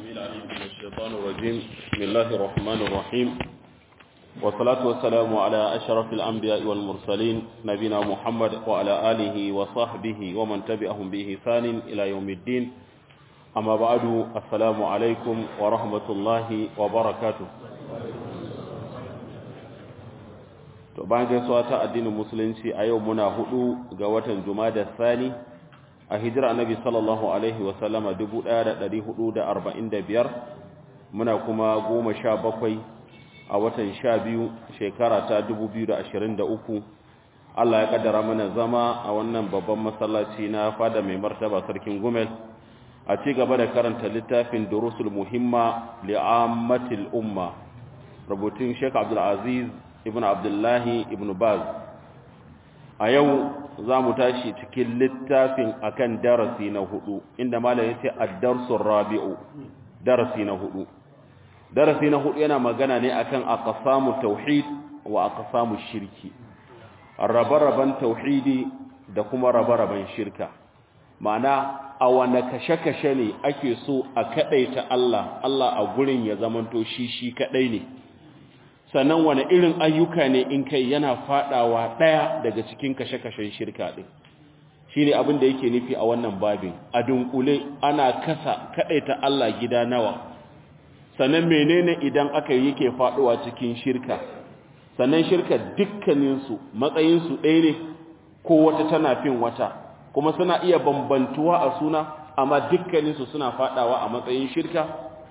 العليم من الشيطان الرجيم بسم الله الرحمن الرحيم والصلاة والسلام على أشرف الأنبياء والمرسلين نبينا محمد وعلى آله وصحبه ومن تبعهم بإحسان إلى يوم الدين أما بعد السلام عليكم ورحمة الله وبركاته to bayan gaisuwa ta addinin musulunci a yau muna hudu ga watan jumada sani a hijira annabi sallallahu alaihi wasallama 1445 muna kuma goma sha bakwai a watan sha biyu shekara ta 2023 Allah ya kaddara mana zama a wannan babban masallaci na fada mai martaba sarkin gumel a ci gaba da karanta littafin durusul muhimma li'ammatil umma rubutun Sheikh Abdul Aziz ibn Abdullahi ibn Baz a yau za mu tashi cikin littafin akan darasi na hudu inda malam yace ad-darsul rabi'u darasi na hudu darasi na hudu yana magana ne akan aqsamu tauhid wa aqsamu shirki rabe-raben tauhidi da kuma rabe-raben shirka ma'ana a wane kashe-kashe ne ake so a kadaita Allah Allah a gurin ya zamanto shi shi kadai ne sannan wane irin ayyuka ne in kai yana fadawa daya daga cikin kashe-kashen shirka din shine abin da yake nufi a wannan babin a dunkule ana kasa kadaita Allah gida nawa sannan menene idan aka yake faduwa cikin shirka sannan shirka dukkanin su matsayin su ɗaya ne ko wata tana fin wata kuma suna iya bambantuwa a suna amma dukkanin su suna fadawa a matsayin shirka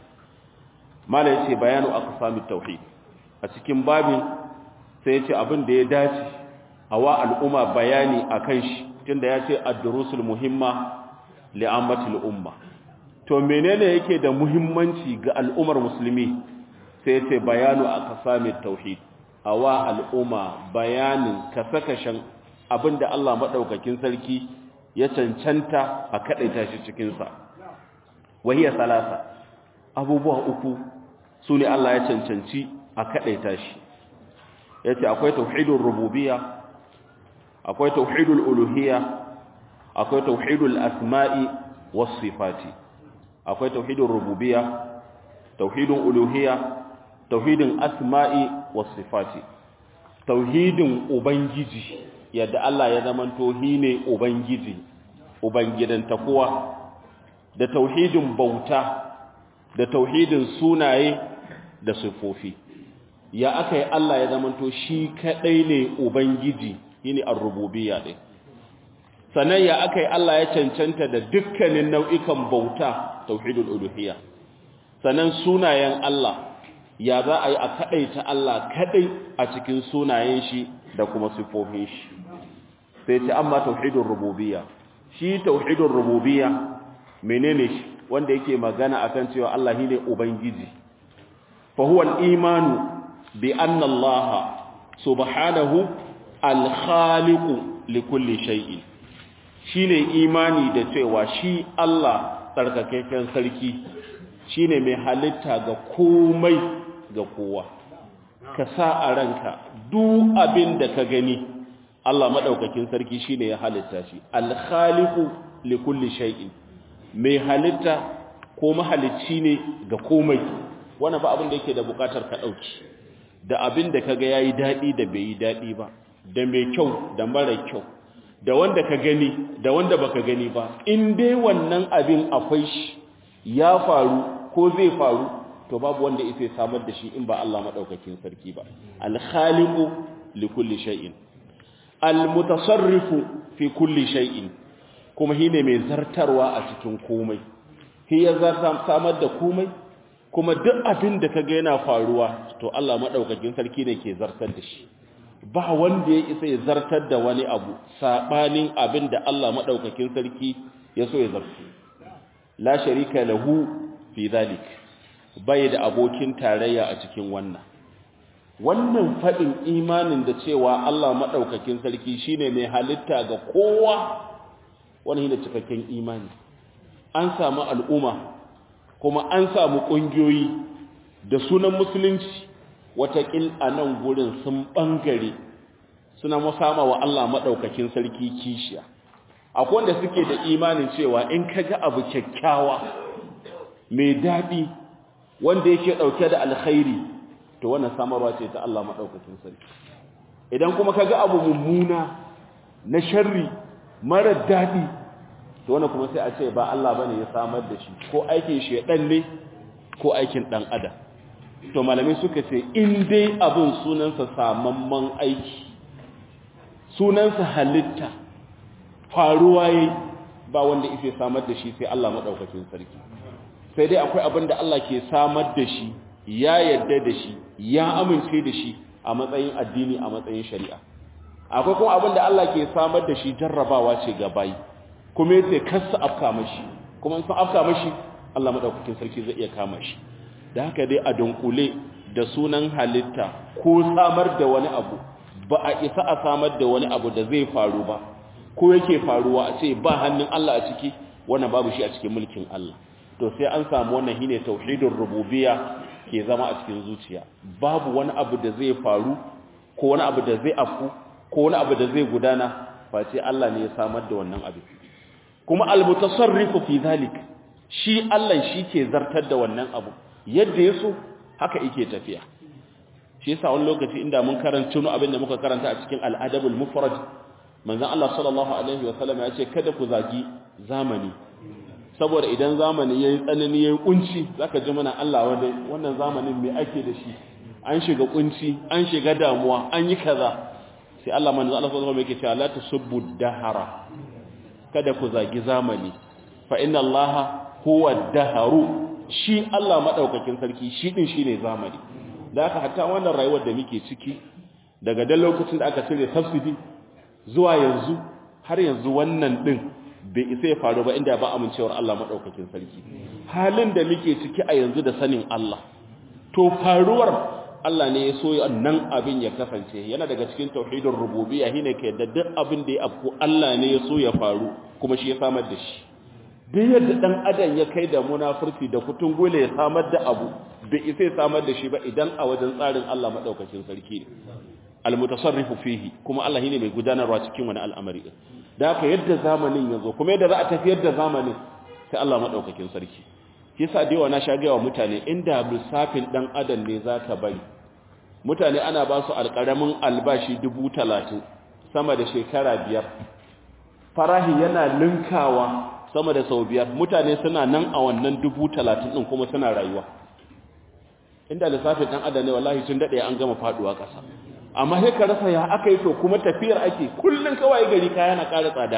malai ce bayanu aqsamit tauhid a cikin babin sai ce abin da ya dace a wa al'umma bayani a kan shi tunda ya ce addurusul muhimma li'ammatul umma to menene yake da muhimmanci ga al'ummar musulmi sai ce bayanu a kasamin tauhid a wa al'umma bayanin kasakashen abin da Allah maɗaukakin sarki ya cancanta a kaɗaita shi cikinsa wahiyar salasa abubuwa uku su ne Allah ya cancanci a kaɗaita shi ya ce akwai tauhidul rububiya akwai tauhidul uluhiya akwai tauhidul asma'i was sifati akwai tauhidul rububiya tauhidul uluhiya tauhidin asma'i was sifati tauhidin ubangiji yadda Allah ya zama tohi ne ubangiji ubangidan takuwa da tauhidin bauta da tauhidin sunaye da sifofi ya aka yi Allah ya zamanto shi kadai ne ubangiji yini ar-rububiyya din sannan ya aka yi Allah ya cancanta da dukkanin nau'ikan bauta tauhidul uluhiyya sannan sunayen Allah ya za a yi a kadaita Allah kadai a cikin sunayen shi da kuma sifofin shi sai ce amma tauhidul rububiyya shi tauhidul rububiyya menene shi wanda yake magana akan cewa Allah shine ubangiji فهو الإيمان بأن الله سبحانه الخالق لكل شيء shine imani da cewa shi Allah tsarkakakken sarki shine mai halitta ga komai ga kowa ka sa a ranka duk abin da ka gani Allah madaukakin sarki shine ya halitta shi al-khaliqu likulli shay'in mai halitta ko mahalicci ne ga komai wannan ba abin da yake da bukatar ka dauki da abin da kaga yayi dadi da bai yi dadi ba da mai kyau da mara kyau da wanda ka gani da wanda baka gani ba in dai wannan abin akwai shi ya faru ko zai faru to babu wanda yake samar da shi in ba Allah madaukakin sarki ba al-khaliqu li kulli shay'in al-mutasarrifu fi kulli shay'in kuma shine mai zartarwa a cikin komai shi ya samar da komai kuma duk abin da kaga yana faruwa to Allah madaukakin sarki ne ke zartar da shi ba wanda ya isa ya zartar da wani abu sabanin abin da Allah madaukakin sarki ya so ya zartar la sharika lahu fi zalik bai da abokin tarayya a cikin wannan wannan fadin imanin da cewa Allah madaukakin sarki shine mai halitta ga kowa wannan ne cikakken imani an samu al'umma kuma an samu ƙungiyoyi da sunan musulunci watakil a nan gurin sun ɓangare suna musama wa Allah maɗaukakin sarki kishiya akwai wanda suke da imanin cewa in ka ga abu kyakkyawa mai daɗi wanda yake ɗauke da alkhairi to wannan samarwa ce ta Allah maɗaukakin sarki idan kuma ka ga abu mummuna na sharri mara daɗi to wannan kuma sai a ce ba Allah bane ya samar da shi ko aikin shedan ne ko aikin ɗan adam to malamai suka ce in dai abin sunansa samamman aiki sunansa halitta faruwa yayi ba wanda yake samar da shi sai Allah madaukakin sarki sai dai akwai abin da Allah ke samar da shi ya yarda da shi ya amince da shi a matsayin addini a matsayin shari'a akwai kuma abin da Allah ke samar da shi jarrabawa ce ga bayi kuma yace kasa afka mashi kuma in sun afka mashi Allah madaukakin sarki zai iya kama shi da haka dai a dunkule da sunan halitta ko samar da wani abu ba a isa a samar da wani abu da zai faru ba ko yake faruwa a ce ba hannun Allah a ciki wannan babu shi a cikin mulkin Allah to sai an samu wannan shine tauhidur rububiyya ke zama a cikin zuciya babu wani abu da zai faru ko wani abu da zai afku ko wani abu da zai gudana face Allah ne ya samar da wannan abu kuma almutasarrifu fi zalik shi Allah shi ke zartar da wannan abu yadda yaso haka yake tafiya shi yasa wani lokaci inda mun karanta nu abin da muka karanta a cikin al-adabul mufrad manzon Allah sallallahu alaihi wa sallam ya ce kada ku zagi zamani saboda idan zamani yayi tsanani yayi kunci zaka ji mana Allah wanda wannan zamanin me ake da shi an shiga kunci an shiga damuwa an yi kaza sai Allah manzo Allah sallallahu alaihi wa sallam yake cewa la tasubbu dahara kada ku zagi zamani fa inna Allah huwa daharu shi Allah madaukakin sarki shi din shine zamani da haka hatta wannan rayuwar da muke ciki daga dan lokacin da aka cire subsidy zuwa yanzu har yanzu wannan din bai isa ya faru ba inda ba amincewar Allah madaukakin sarki halin da muke ciki a yanzu da sanin Allah to faruwar Allah ne ya so nan abin ya kasance yana daga cikin tauhidin rububiyya shine ka yadda duk abin da ya afku Allah ne ya so ya faru kuma shi ya samar da shi duk yadda dan adam ya kai da munafurci da kutun gole ya samar da abu bai isa ya samar da shi ba idan a wajen tsarin Allah madaukakin sarki ne almutasarrifu fihi kuma Allah shine mai gudanarwa cikin wani al'amari da haka yadda zamanin yazo kuma yadda za a tafiyar da zamanin sai Allah madaukakin sarki yasa da yawa na sha wa mutane inda lissafin dan adam ne zaka bari mutane ana ba su alƙaramin albashi dubu talatin sama da shekara biyar farahi yana linkawa sama da sau biyar mutane suna nan a wannan dubu talatin ɗin kuma suna rayuwa inda lissafin ɗan adam ne wallahi sun daɗe an gama faɗuwa ƙasa amma sai ka rasa ya aka yi to kuma tafiyar ake kullum kawai gari kaya na ƙara tsada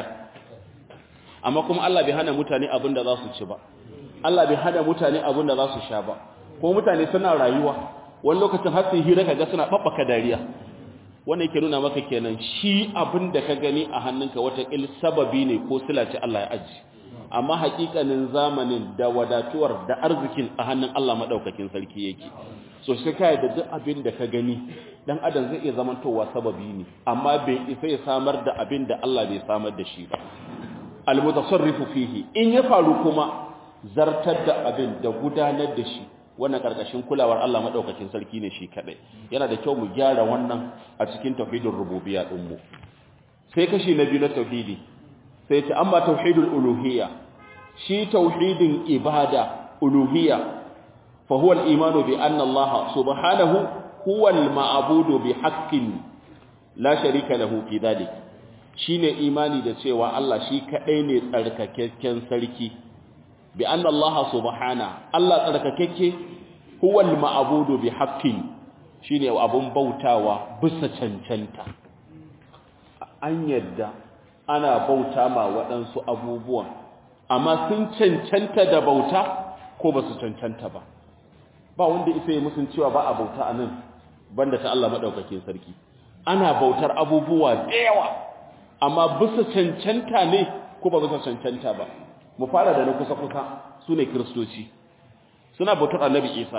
amma kuma Allah bai hana mutane abin da za su ci ba Allah bai hana mutane abin da za su sha ba kuma mutane suna rayuwa wani lokacin har sai hira kaga suna babbaka dariya wanda yake nuna maka kenan shi abin da ka gani a hannunka wata il sababi ne ko sila ce Allah ya aji amma hakikanin zamanin da wadatuwar da arzikin a hannun Allah madaukakin sarki yake so sai kai da duk abin da ka gani dan adam zai iya zamantowa sababi ne amma bai isa ya samar da abin da Allah bai samar da shi ba al-mutasarrifu fihi in ya faru kuma zartar da abin da gudanar da shi wannan karkashin kulawar Allah madaukakin sarki ne shi kadai yana da kyau mu gyara wannan a cikin tauhidin rububiyya din mu sai kashi na biyu na tauhidi sai ta amma tauhidul uluhiyya shi tauhidin ibada uluhiyya fa huwa al-imanu bi anna Allah subhanahu huwa al-ma'budu bi haqqin la sharika lahu fi dhalik shine imani da cewa Allah shi kadai ne tsarkakakken sarki bi anna Allah subhana Allah tsarkakeke huwa al-ma'budu bi haqqin shine abun bautawa bisa cancanta an yadda ana bauta ma waɗansu abubuwan amma sun cancanta da bauta ko ba su cancanta ba ba wanda isa yi musun cewa ba a bauta a nan banda ta Allah maɗaukakin sarki ana bautar abubuwa da yawa amma bisa cancanta ne ko ba bisa cancanta ba mu fara da na kusa-kusa su ne kiristoci suna bautar annabi isa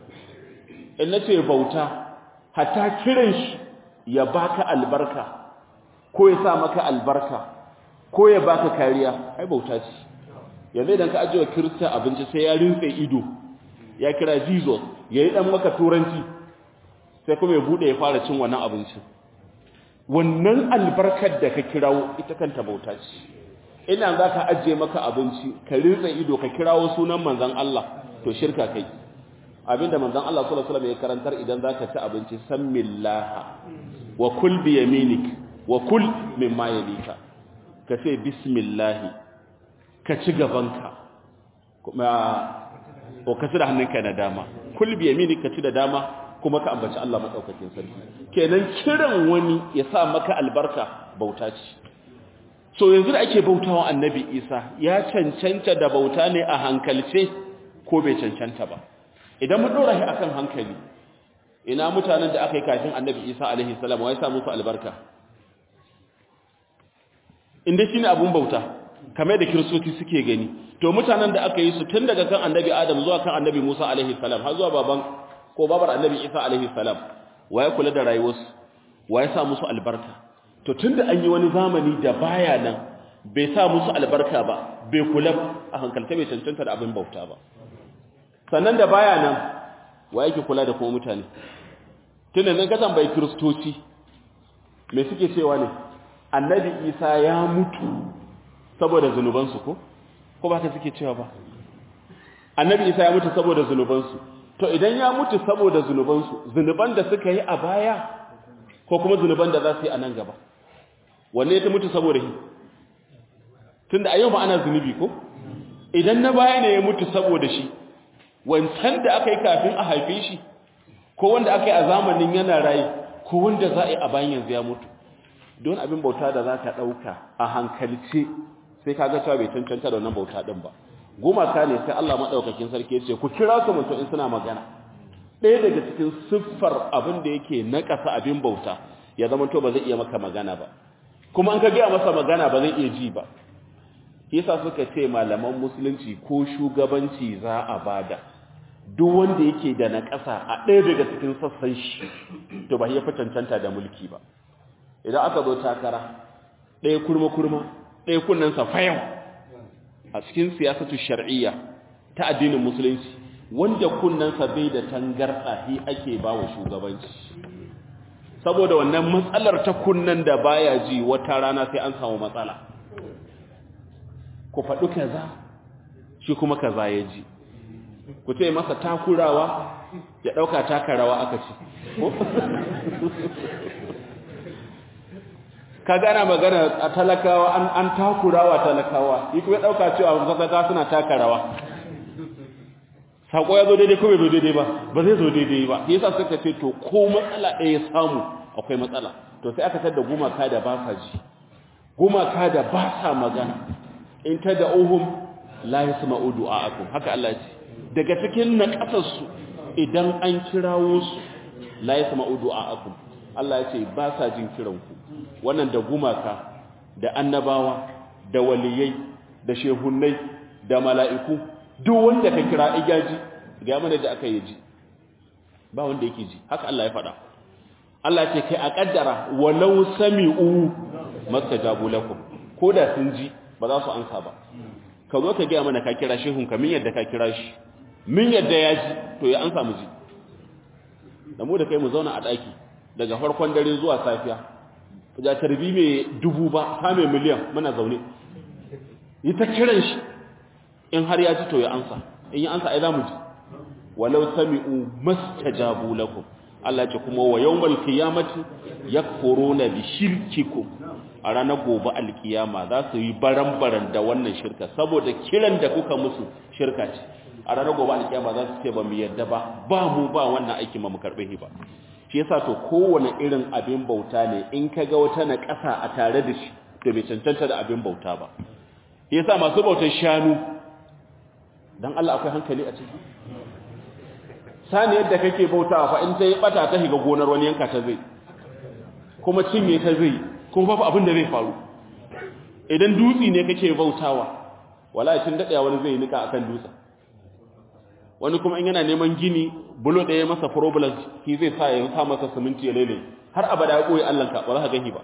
in na ce bauta hatta kiran shi ya baka albarka ko ya sa maka albarka ko ya baka kariya ai bauta ce yanzu idan ka ajiye kirista abinci sai ya rinse ido ya kira jesus ya yi dan maka turanci sai kuma ya bude ya fara cin wannan abincin wannan albarkar da ka kirawo ita kanta bauta ce ina za ka ajiye maka abinci ka rinsa ido ka kirawo sunan manzan Allah to shirka kai abinda manzon Allah sallallahu alaihi wasallam ya karantar idan zaka ci abinci sammillaha wa kul bi yaminik wa kul mimma yalika ka ce bismillah ka ci gabanka kuma o ka ci da hannunka na dama kul bi yaminik ka ci da dama kuma ka ambaci Allah madaukakin sarki kenan kiran wani ya sa maka albarka bauta ce so yanzu da ake bautawa annabi Isa ya cancanta da bauta ne a hankalce ko bai cancanta ba idan mun dora shi akan hankali ina mutanen da aka yi kafin annabi Isa alaihi salam wai sa musu albarka inda shine abun bauta kamar da kiristoci suke gani to mutanen da aka yi su tun daga kan annabi Adam zuwa kan annabi Musa alaihi salam har zuwa baban ko babar annabi Isa alaihi salam waye kula da rayuwarsu waye sa musu albarka to tunda an yi wani zamani da baya nan bai sa musu albarka ba bai kula a hankalta bai cancanta da abin bauta ba sannan da baya nan waye ke kula da kuma mutane tunda nan ka tambayi kristoci me suke cewa ne annabi Isa ya mutu saboda zanubansu ko ko ba ka suke cewa ba annabi Isa ya mutu saboda zanubansu to idan ya mutu saboda zunubansu zunuban da suka yi a baya ko kuma zunuban da za su yi a nan gaba wanne ya mutu saboda shi tunda a yau ba ana zunubi ko idan na baya ne ya mutu saboda shi wancan da aka yi kafin a haife shi ko wanda aka yi a zamanin yana rayu ko wanda za a yi a bayan yanzu ya mutu don abin bauta da za ka ɗauka a hankalce sai ka ga cewa bai cancanta da wannan bauta ɗin ba gumaka ne sai Allah maɗaukakin sarki ya ce ku kira su mutum in suna magana ɗaya daga cikin siffar abin da yake na ƙasa abin bauta ya zama to ba zai iya maka magana ba kuma an ka gaya masa magana ba zai iya ji ba yasa suka ce malaman musulunci ko shugabanci za a bada duk wanda yake da na ƙasa a ɗaya daga cikin sassan shi to ba ya fi cancanta da mulki ba idan aka zo takara ɗaya kurma-kurma ɗaya kunnensa fayau a cikin siyasatu shar'iyya ta addinin musulunci wanda kunnensa bai da tangarɗa shi ake ba wa shugabanci saboda wannan matsalar ta kunnen da baya ji wata rana sai an samu matsala ku faɗi kaza shi kuma kaza ya ji ku ce masa takurawa ya ɗauka takarawa aka ci ka gana magana a talakawa an, an takurawa talakawa yi kuma ɗauka cewa talakawa suna takarawa saƙo ya zo daidai ko bai zo daidai ba ba zai zo daidai ba yasa suka ce to ko matsala ɗaya ya samu akwai matsala to sai aka tada gumaka da ba sa ji gumaka da ba sa magana in ta da ohun la yasma'u du'a'akum haka Allah ya ce daga cikin naƙasarsu idan an kirawo su la yasma'u du'a'akum Allah ya ce ba sa jin kiranku wannan da gumaka da annabawa da waliyai da shehunnai da mala'iku duk wanda ka kira iyaji ga mana da aka yi ji ba wanda yake ji haka Allah ya faɗa Allah ce kai a kaddara walau sami'u mastajabu lakum ko da sun ji ba za su ansa ba ka zo ka ga mana ka kira shehun ka min yadda ka kira shi min yadda ya ji to ya ansa mu ji da mu da kai mu zauna a daki daga farkon dare zuwa safiya ga tarbi mai dubu ba ta mai miliyan muna zaune yi ta kiran shi in har ya ji to ya ansa in ya ansa ai za mu ji walau sami'u mastajabu lakum Allah ce kuma wa yawmal qiyamati yakfuruna bi shirkikum a ranar gobe alkiyama za su yi baran-baran da wannan shirka saboda kiran da kuka musu shirka ce a ranar gobe alkiyama za su ce ba mu yadda ba ba mu ba wannan aiki ma mu karbe shi ba shi yasa to kowane irin abin bauta ne in ka ga wata na ƙasa a tare da shi to bai cancanta da abin bauta ba yasa masu bautar shanu dan Allah akwai hankali a ciki sani yadda kake bautawa fa in ta yi bata ta shiga gonar wani yanka ta zai kuma cinye ta zai kuma babu abin da zai faru idan dutsi ne kake bautawa wallahi tun daɗaya wani zai nika akan dutsen wani kuma in yana neman gini bulo ɗaya masa problems shi zai sa ya sa masa siminti ya lele har abada ya koyi allanka ba za ka gani ba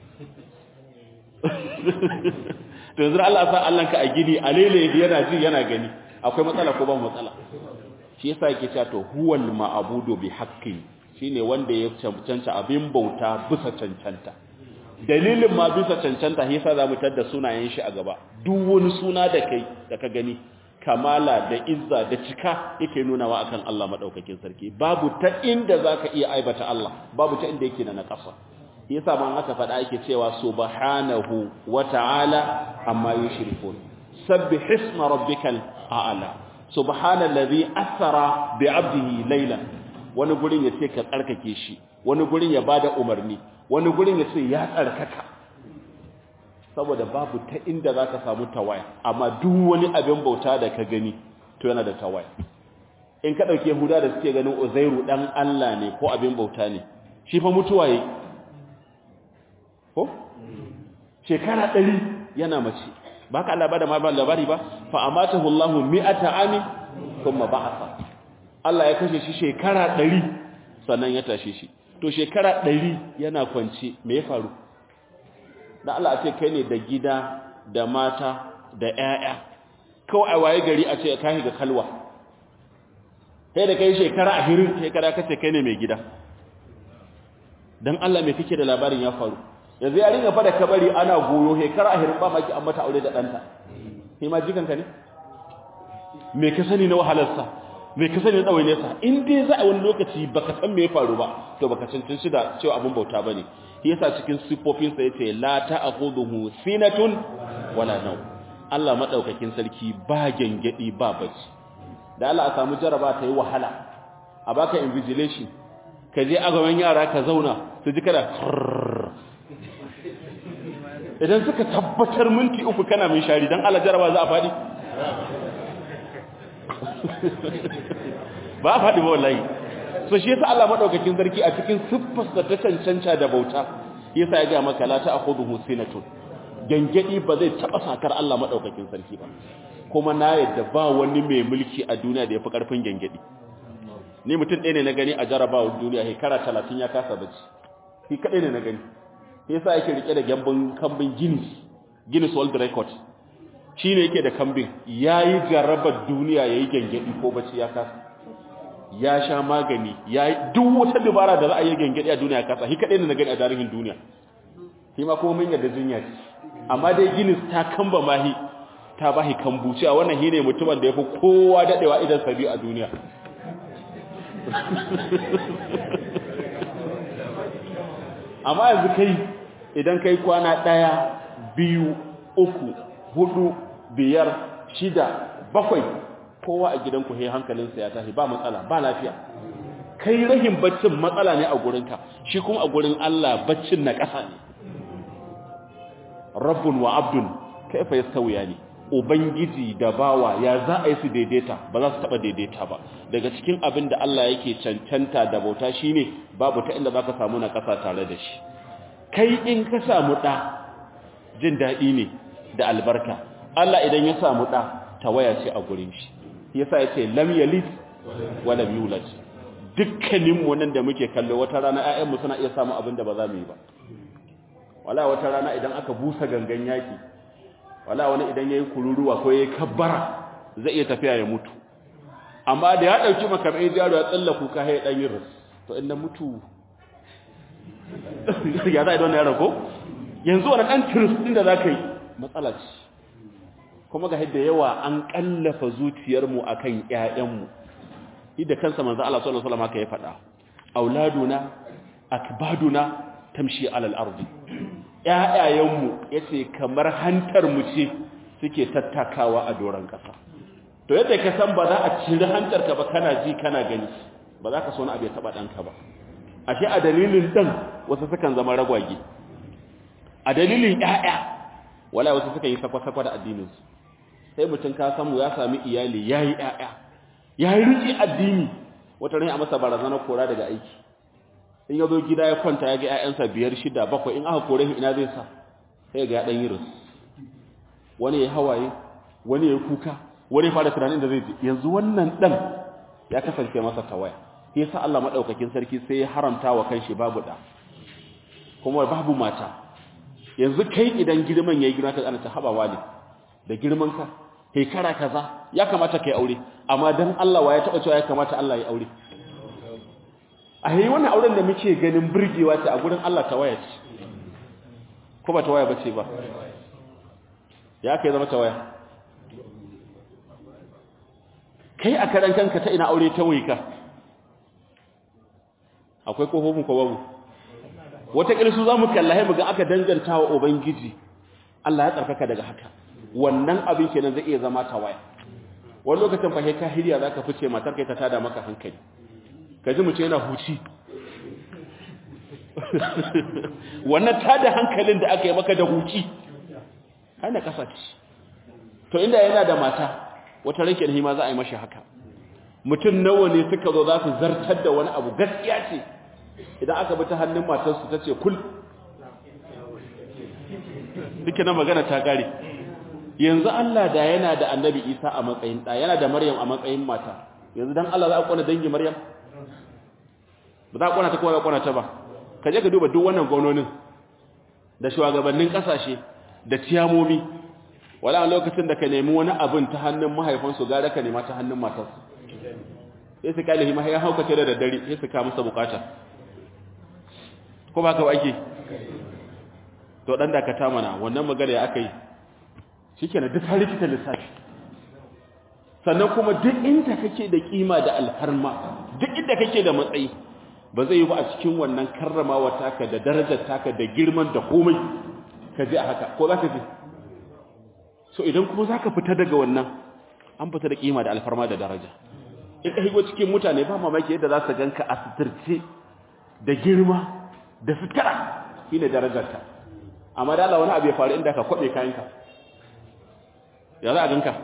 to yanzu Allah sa allanka a gini a lele yana ji yana gani akwai matsala ko ba matsala shi yasa yake cewa to huwal ma'budu bi haqqin shine wanda ya cancanta abin bauta bisa cancanta dalilin ma bisa cancanta shi yasa zamu tada sunayen shi a gaba duk wani suna da kai da ka gani kamala da izza da cika yake nunawa akan Allah madaukakin sarki babu ta inda zaka iya aibata Allah babu ta inda yake na nakasa yasa man aka faɗa yake cewa subhanahu wa ta'ala amma yushrikun sabbih isma rabbikal a'la subhanallazi asra bi 'abdihi laylan wani gurin yace ka tsarkake shi wani gurin ya bada umarni wani gurin yace ya tsarkaka saboda babu ta inda za ka samu tawaya amma duk wani abin bauta da ka gani to yana da tawaya in ka ɗauke huda da suke ganin uzairu ɗan Allah ne ko abin bauta ne shi fa mutuwa yi ko shekara ɗari yana mace ba ka Allah ba da ma labari ba fa amatahu Allahu mi'ata ami kuma ba'asa Allah ya kashe shi shekara ɗari sannan ya tashe shi to shekara ɗari yana kwance me ya faru da Allah a ce kai ne da gida da mata da ƴaƴa kawai a waye gari a ce ka ga kalwa kai da kai shekara ahirin kai kada ka ce kai ne mai gida dan Allah me kake da labarin ya faru yanzu ya ringa fada kabari ana goyo shekara ahirin ba maki an mata aure da danta kai ma jikanka ne me ka sani na wahalarsa me ka sani na ɗawainiyarsa in dai za a wani lokaci baka san me ya faru ba to baka cancanci da cewa abin bauta bane yasa cikin sifofinsa yace la ta'khudhuhu sinatun wala naw Allah madaukakin sarki ba gengedi ba bacci da Allah a samu jaraba ta yi wahala a baka invigilation ka je agaban yara ka zauna su ji kada idan suka tabbatar minti uku kana min shari dan Allah jaraba za a fadi ba a fadi ba wallahi so shi yasa Allah madaukakin sarki a cikin siffarsa ta cancanta da bauta yasa ya ga maka la ta'khudhuhu sinatun gangadi ba zai taba sakar Allah madaukakin sarki ba kuma na yadda ba wani mai mulki a duniya da yafi karfin gangadi ni mutum ɗaya ne na gani a jarabawa duniya shekara 30 ya kasa bacci shi kadai ne na gani yasa yake rike da gambin kambin Guinness Guinness World Record shine yake da kambin yayi jarabar duniya yayi gangadi ko bacci ya kasa ya sha magani ya duk wata dabara da za a yi gangadi a duniya kasa shi kadai ne na gani a tarihin duniya shi ma kuma mun yarda jinya ce amma dai Guinness ta kamba mahi ta bahi kambuci a wannan shine mutumin da yafi kowa dadewa idan sabi a duniya amma yanzu kai idan kai kwana daya biyu uku hudu biyar shida bakwai kowa a gidanku he hankalinsa ya tashi ba matsala ba lafiya kai rahin baccin matsala ne a gurinka shi kuma a gurin Allah baccin na ƙasa ne rabbun wa abdun kaifa yastawiya ne ubangiji da bawa ya za a yi su daidaita ba za su taba daidaita ba daga cikin abin da Allah yake cancanta da bauta shine babu ta inda zaka samu na ƙasa tare da shi kai in ka samu da jin daɗi ne da albarka Allah idan ya samu da tawaya ce a gurin shi yasa yace lam yalid wa lam yulad dukkanin mu nan da muke kallo wata rana ƴaƴan mu suna iya samu abin da ba za mu yi ba wala wata rana idan aka busa gangan yaki wala wani idan yayi kururuwa ko yayi kabbara zai iya tafiya ya mutu amma da ya dauki makamai jaro ya tsalla kuka hay dan yin ras to inda mutu ya zai don yaro ko yanzu wannan dan tiris din da zaka yi matsala ce kuma ga yadda yawa an kallafa zuciyarmu akan ƴaƴanmu idan kansa manzo Allah sallallahu alaihi wasallam haka ya faɗa auladuna akbaduna tamshi alal ardi ƴaƴayenmu yace kamar hantar mu ce suke tattakawa a doran ƙasa to yadda ka san ba za a cire hantar ka ba kana ji kana gani ba za ka so na abu ya taba danka ba ashe a dalilin dan wasu sukan zama ragwage a dalilin ƴaƴa wala wasu suka yi sakwa-sakwa da addininsu sai mutum ka samu ya sami iyali ya yi ‘ya'ya ya yi riƙe addini wata rai a masa barazana kora daga aiki in ya zo gida ya kwanta ya ga ‘ya'yansa biyar shida bakwai in aka kore shi ina zai sa sai ga ya ɗan yi ris wani ya hawaye wani ya kuka wani ya fara tunanin da zai ji yanzu wannan ɗan ya kasance masa tawaya ya sa Allah maɗaukakin sarki sai ya haramta wa kanshi babu ɗa kuma babu mata yanzu kai idan girman ya yi girma ka ana ta haɓawa ne da girman ka hekara kaza ya kamata kai aure amma dan Allah wa ya taba cewa ya kamata Allah ya aure a yi wannan auren da muke ganin burgewa ce a gurin Allah ta waya ce ko ba ta waya bace ba ya kai zama ta waya kai a karan kanka ta ina aure ta waika akwai kofofin ko babu wata ƙirsu za mu kallaye mu ga aka danganta wa ubangiji Allah ya tsarkaka daga haka wannan abin kenan zai iya zama tawaya wani lokacin fahimta ka hiriya za ka fice matar kai ta tada maka hankali ka ji mu ce yana huci wannan tada hankalin da aka yi maka da huci ana kasa ce to inda yana da mata wata rake da hima za a yi mashi haka mutum nawa ne suka zo za su zartar da wani abu gaskiya ce idan aka bi ta hannun matarsu ta ce kul duka na magana ta gare yanzu Allah da yana da annabi Isa a matsayin ɗa yana da Maryam a matsayin mata yanzu dan Allah za a kwana dangi Maryam ba za a kwana ta kowa za a kwana ta ba ka je ka duba duk wannan gwamnonin da shugabannin kasashe da ciyamomi wala a lokacin da ka nemi wani abin ta hannun mahaifansu gara ka nema ta hannun matarsu sai su kalihi mahaifa haukace da daddare sai su ka masa bukata ko ba ka ake to dan dakata mana wannan magana ya aka yi shikenan duk har rikita lissafi sannan kuma duk inda kake da kima da alfarma duk inda kake da matsayi ba zai yi ba a cikin wannan karramawa taka da darajar taka da girman da komai ka ji a haka ko za ka ji so idan kuma za ka fita daga wannan an fita da kima da alfarma da daraja in ka higo cikin mutane ba mamaki yadda za su ganka a suturce da girma da sutura shi ne darajarta amma da Allah wani abu ya faru inda ka kwaɓe kayanka ya za a ganka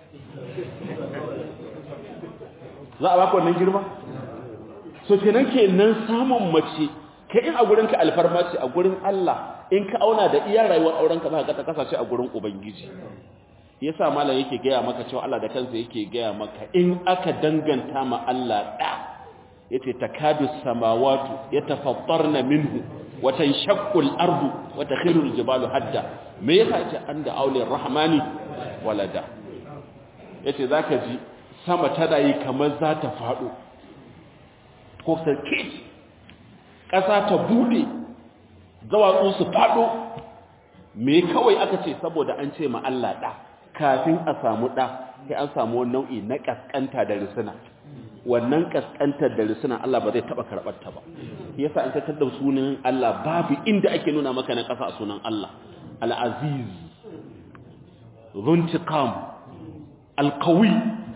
za a baka wannan girma so kenan kenan samun mace kai in a gurinka alfarma ce a gurin Allah in ka auna da iya rayuwar aurenka za ka ta kasashe a gurin ubangiji yasa malam yake gaya maka cewa Allah da kansa yake gaya maka in aka danganta ma Allah da yace takadu samawati yatafattarna minhu wa tanshaqqu al-ardu wa takhiru al-jibalu hadda me yasa yace anda auli rahmani walada yace zaka ji sama tana yi kamar za ta fado ko sarki ƙasa ta bude zawatsu su fado me kawai aka ce saboda an ce ma Allah da kafin a samu ɗa sai an samu wani nau'i na ƙasƙanta da risina wannan ƙasƙantar da risina Allah ba zai taɓa karɓar ta ba yasa an tattar da sunan Allah babu inda ake nuna maka na ƙasa a sunan Allah al-aziz zuntiqam al-qawi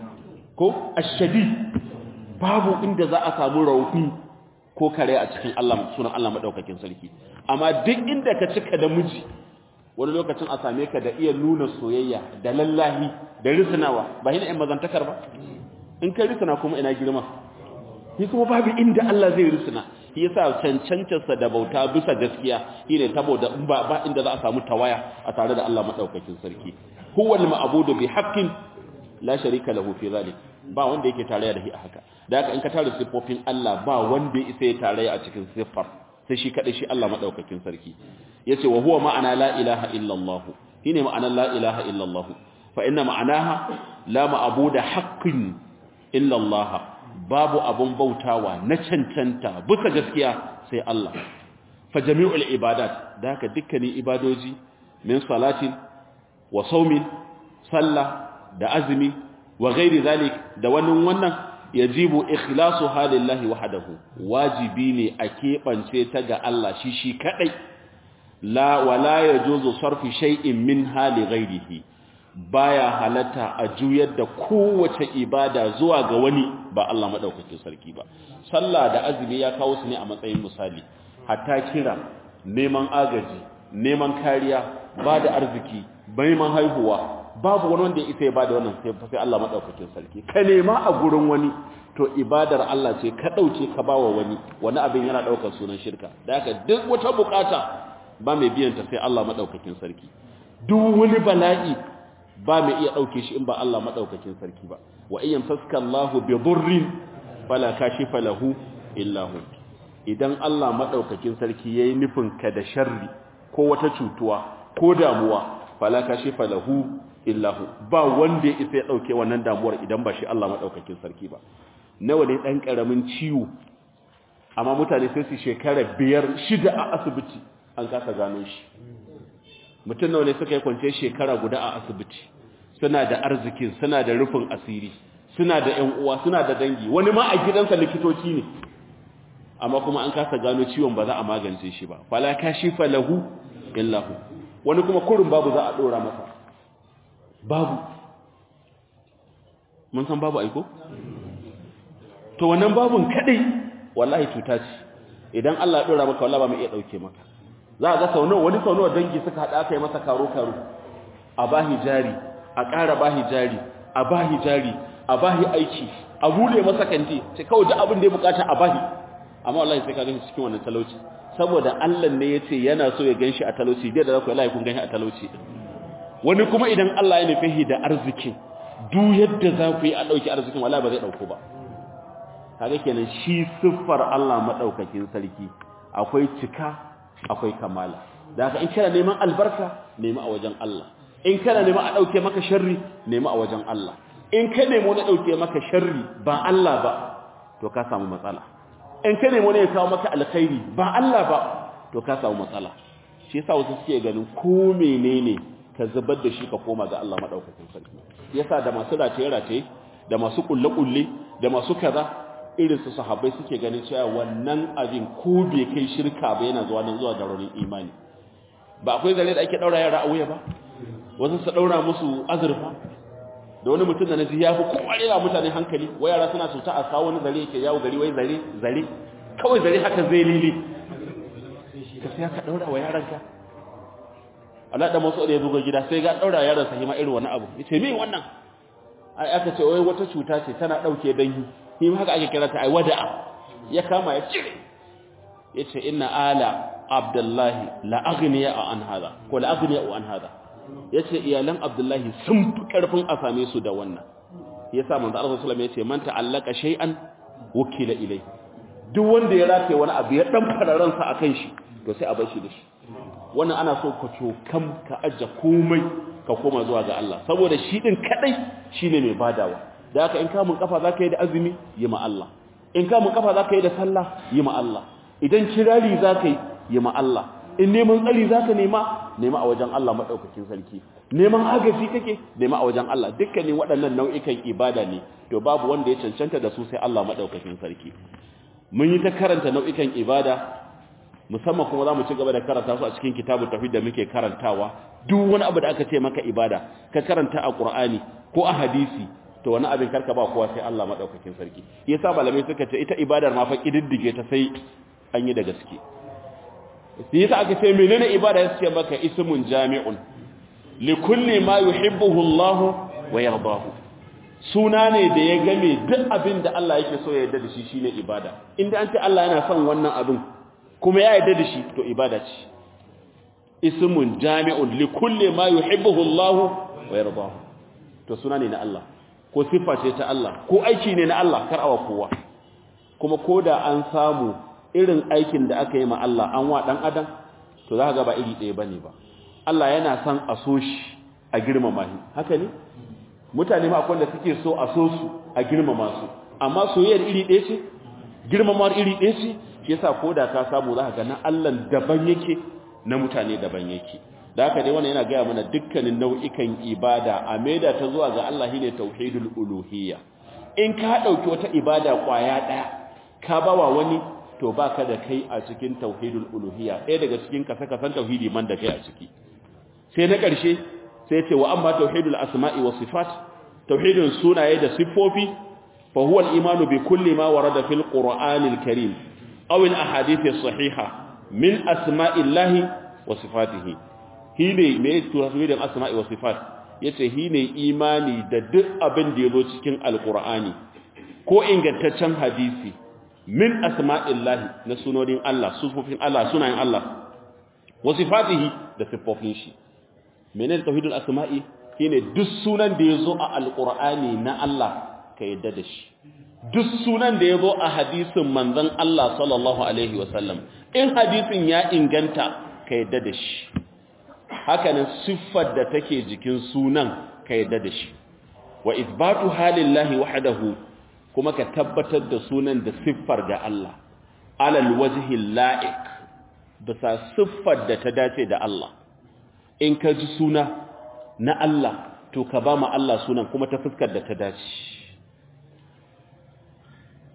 ko ash-shadid babu inda za a samu rauni ko kare a cikin Allah sunan Allah madaukakin sarki amma duk inda ka cika da miji wani lokacin a same ka da iya nuna soyayya da lallahi da risinawa ba hina in mazantakar ba in kai risina kuma ina girma shi kuma babu inda Allah zai risina shi yasa cancancarsa da bauta bisa gaskiya shine saboda in ba ba inda za a samu tawaya a tare da Allah madaukakin sarki huwa al-ma'budu bi haqqin la sharika lahu fi zalik ba wanda yake tarayya da shi a haka da haka in ka tare siffofin Allah ba wanda ya isa ya tarayya a cikin siffar sai shi kadai shi Allah madaukakin sarki yace wa huwa ma'ana la ilaha illa Allah shine ma'anar la ilaha illa Allah fa inna ma'anaha la ma'budu haqqin illa Allah babu abun bautawa na cancanta bisa gaskiya sai Allah fa jami'ul ibadat da haka dukkanin ibadoji min salatin wa saumin sallah da azumi wa ghairi zalik da wannan wannan yajibu ikhlasu halillahi wahdahu wajibi ne a kebance ta ga Allah shi shi kadai la wala yajuzu sarfi shay'in min hali ghairihi baya halatta a juyar da kowace ibada zuwa ga wani ba Allah madaukakin sarki ba sallah da azumi ya kawo su ne a matsayin misali hatta kira neman agaji neman kariya ba da arziki neman haihuwa babu wani wanda ya isa ya bada wannan sai Allah madaukakin sarki ka nema a gurin wani to ibadar Allah ce ka dauke ka bawa wani wani abin yana daukar sunan shirka da haka duk wata bukata ba mai biyan ta sai Allah madaukakin sarki duk wani bala'i ba mai iya dauke shi in ba Allah madaukakin sarki ba wa ayyam saska Allahu bi dhurrin fala kashifa lahu illa hu idan Allah madaukakin sarki yayi nufin ka da sharri ko wata cutuwa ko damuwa fala kashifa lahu illahu ba wanda ya isa ya dauke wannan damuwar idan ba shi Allah madaukakin sarki ba nawa ne dan karamin ciwo amma mutane sai su shekara biyar shida a asibiti an kasa gano shi mutum nawa ne suka yi kwance shekara guda a asibiti suna da arzikin suna da rufin asiri suna da ƴan uwa suna da dangi wani ma a gidansa likitoci ne amma kuma an kasa gano ciwon ba za a magance shi ba fala kashifa lahu illahu wani kuma kurin babu za a dora masa babu mun san babu aiko to wannan babun kadai wallahi cuta ce idan Allah ya dora maka wallahi ba mai iya dauke maka za a ga sau nawa wani sau nawa dangi suka hada aka yi masa karo karo a bahi jari a ƙara bahi jari a bahi jari a bahi aiki a bude masa kanti sai kawai duk abin da ya bukata a bahi amma wallahi sai ka ganshi cikin wannan talauci saboda Allah ne yace yana so ya ganshi a talauci dai da zaku wallahi kun ganshi a talauci wani kuma idan Allah ya nufi da arzikin duk yadda za ku yi a dauki arzikin wallahi ba zai dauko ba kaga kenan shi siffar Allah madaukakin sarki akwai cika akwai kamala da haka in kana neman albarka nemi a wajen Allah in kana neman a dauke maka sharri nemi a wajen Allah in ka nemo na dauke maka sharri ba Allah ba to ka samu matsala in ka nemo ne ya kawo maka alkhairi ba Allah ba to ka samu matsala shi yasa wasu suke ganin ko menene ka zubar da shi ka koma ga Allah madaukakin sarki yasa da masu rataye rataye da masu kulle kulle da masu kaza irin su sahabbai suke ganin cewa wannan abin ko bai kai shirka ba yana zuwa nan zuwa ga raunin imani ba akwai zare da ake daura yara a wuya ba wasu su daura musu azurfa da wani mutum da naji ya fi kware da mutane hankali wai yara suna cuta a kawo wani zare yake yawo gari wai zare zare kawai zare haka zai lili ka sai ka daura wa yaranka Allah da masu da ya buga gida sai ga daura yaran sa hima irin wani abu yace me wannan ai aka ce wai wata cuta ce tana dauke dangi shi ma haka ake kira ta ai wada'a ya kama ya cire yace inna ala abdullahi la aghniya an hada ko la aghniya an hada yace iyalan abdullahi sun fi karfin a same su da wannan yasa manzo Allah sallallahu alaihi wasallam yace man ta'allaka shay'an wukila ilai duk wanda ya rataye wani abu ya dan fararan sa akan shi to sai a bar shi da shi wannan ana so ka cokam ka ajja komai ka koma zuwa ga Allah saboda shi din kadai shine mai badawa da haka in kamun kafa zaka yi da azumi yi ma Allah in kamun kafa zaka yi da sallah yi ma Allah idan kirari zaka yi yi ma Allah in neman tsari zaka nema nema a wajen Allah madaukakin sarki neman agaji kake nema a wajen Allah dukkanin waɗannan nau'ikan ibada ne to babu wanda ya cancanta da su sai Allah madaukakin sarki mun yi ta karanta nau'ikan ibada musamman kuma za mu ci gaba da karanta su a cikin kitabun tafid da muke karantawa duk wani abu da aka ce maka ibada ka karanta a Qur'ani ko a hadisi to wani abin karka ba kowa sai Allah madaukakin sarki yasa malamai suka ce ita ibadar ma fa kididdige ta sai an yi da gaske sai yasa aka ce menene ibada ya ce maka ismun jami'un li kulli ma yuhibbuhu Allah wa yardahu suna ne da ya game duk abin da Allah yake so ya yarda da shi shine ibada inda an ce Allah yana son wannan abin kuma ya yarda da shi to ibada ce ismun jami'un li kulli ma yuhibbuhu Allah wa yardahu to suna ne na Allah ko siffa ce ta Allah ko aiki ne na Allah kar awa kowa kuma koda an samu irin aikin da aka yi ma Allah an wa dan adam to za ka ga ba iri ɗaya bane ba Allah yana son a so shi a girmama shi haka ne mutane ma akwai da suke so a so su a girmama su amma soyayyar iri ɗaya ce girmamawar iri ɗaya ce shi yasa koda ka samu za ka ga na Allah daban yake na mutane daban yake da haka dai wannan yana gaya mana dukkanin nau'ikan ibada a maida ta zuwa ga Allah shine tauhidul uluhiyya in ka dauki wata ibada kwaya daya ka bawa wani to baka da kai a cikin tauhidul uluhiyya ɗaya daga cikin kasa kasan tauhidi man da kai a ciki sai na ƙarshe sai ce wa amma tauhidul asma'i was sifat tauhidul sunaye da siffofi fa huwa al-imanu bi kulli ma warada fil qur'anil karim aw al ahadith as-sahiha min asma'illahi wa sifatihi hine me tauhidin asma'i wa sifat yace hine imani da duk abin da yazo cikin alqur'ani ko ingantaccen hadisi min asma'illahi na sunonin Allah sufofin Allah sunayen Allah wa sifatihi da sifofin shi menene tauhidul asma'i shine duk sunan da yazo a alqur'ani na Allah ka yadda da shi duk sunan da yazo a hadisin manzon Allah sallallahu alaihi wasallam in hadisin ya inganta ka yadda da shi hakanan siffar da take jikin sunan ka yadda da shi wa isbatu halillahi wahdahu kuma ka tabbatar da sunan da siffar ga Allah alal wajhi la'iq bisa siffar da ta dace da Allah in ka ji suna na Allah to ka ba mu Allah sunan kuma ta fuskar da ta dace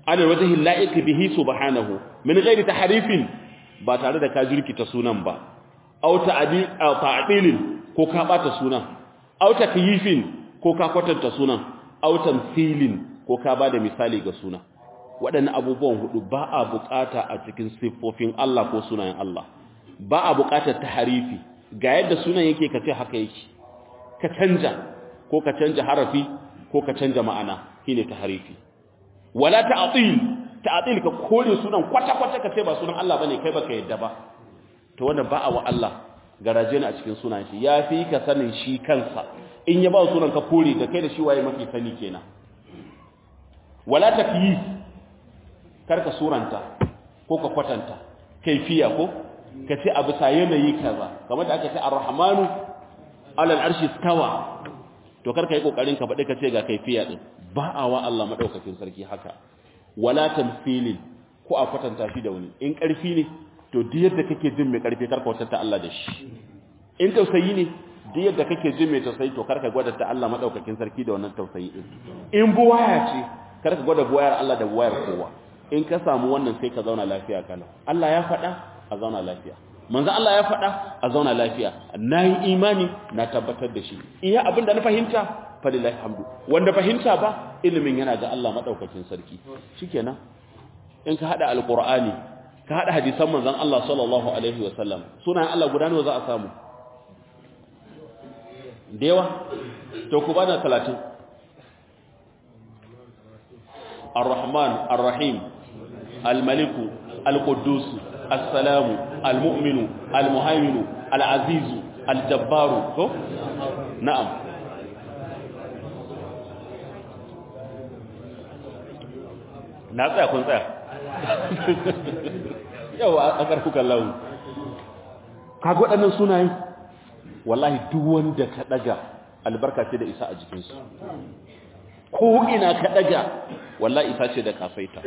ala wajhi la'iq bihi subhanahu min ghairi tahrifin ba tare da ka jirkita sunan ba aw ta'dil aw ta'dilin ko ka bata sunan aw takyifin ko ka kwatanta sunan aw tamthilin ko ka bada misali ga sunan waɗannan abubuwan hudu ba a bukata a cikin siffofin Allah ko sunayen Allah ba a bukatar taharifi ga yadda sunan yake ka ce haka yake ka canja ko ka canja harafi ko ka canja ma'ana shine taharifi wala ta'til ta'til ka kore sunan kwata kwata ka ce ba sunan Allah bane kai baka yadda ba to wannan ba a wa Allah garaje ne a cikin sunan shi yafi ka sanin shi kansa in ya ba sunan ka kore da kai da shi waye mafi sani kenan wala takyif karka suranta ko ka kwatanta kaifiya ko ka ce abu sa yanayi kaza kamar da aka ce ar-rahmanu alal arshi stawa to karka yi kokarin ka faɗi ka ce ga kaifiya din ba a wa Allah madaukakin sarki haka wala tamthilin ko a kwatanta shi da wani in karfi ne to duk yadda kake jin mai karfi karka kwatanta Allah da shi in tausayi ne duk yadda kake jin mai tausayi to karka gwada ta Allah madaukakin sarki da wannan tausayi din in buwaya ce karka gwada buwayar Allah da buwayar kowa in ka samu wannan sai ka zauna lafiya kana Allah ya faɗa a zauna lafiya manzo Allah ya faɗa a zauna lafiya nayi imani na tabbatar da shi iya abin da na fahimta falilahi hamdu wanda fahimta ba ilimin yana ga Allah madaukakin sarki shikenan in ka hada alqur'ani ka hada hadisan manzon Allah sallallahu alaihi wasallam sunan Allah guda nawa za a samu da yawa to ku bana 30 الرحمن الرحيم الملك القدوس السلام المؤمن المهيمن العزيز الجبار نعم na tsaya kun tsaya yawa a ƙarfukan launi kaga waɗannan sunayen wallahi duk wanda ka ɗaga albarka ce da isa a jikinsu ko ina ka ɗaga wallahi isa ce da kafaita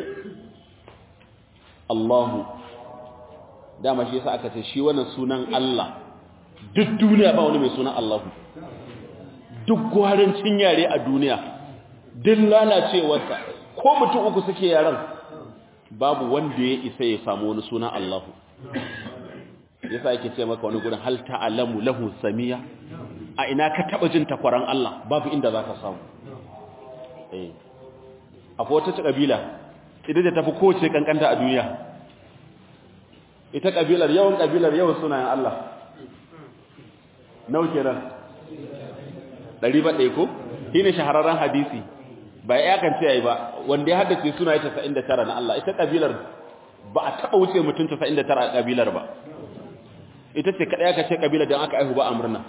Allahu dama shi yasa aka ce shi wannan sunan Allah duk duniya ba wani mai sunan Allahu duk gwarancin yare a duniya duk lalacewarsa ko mutum uku suke yaran babu wanda ya isa ya samu wani sunan Allahu yasa yake ce maka wani gurin hal ta'lamu lahu samiya a ina ka taba jin takwaran Allah babu inda zaka samu eh akwai wata kabila ita da tafi kowace kankanta a duniya ita kabilar yawan kabilar yawan sunayen Allah nau kenan ɗari ba ɗaya ko shi ne shahararren hadisi ba ya kan ce yayi ba wanda ya haddace suna ya casa'in da tara na Allah ita kabilar ba a taɓa wuce mutum casa'in da tara a kabilar ba ita ce kaɗai aka ce kabilar don aka aihu ba a murna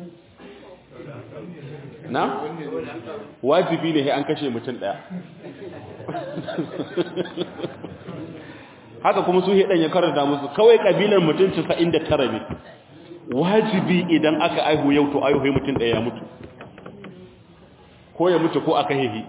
na wajibi ne an kashe mutum ɗaya haka kuma su hedan ya karanta musu kawai kabilar mutum 99 ne wajibi idan aka aihu yau to aihu mutum ɗaya ya mutu ko ya mutu ko aka hehi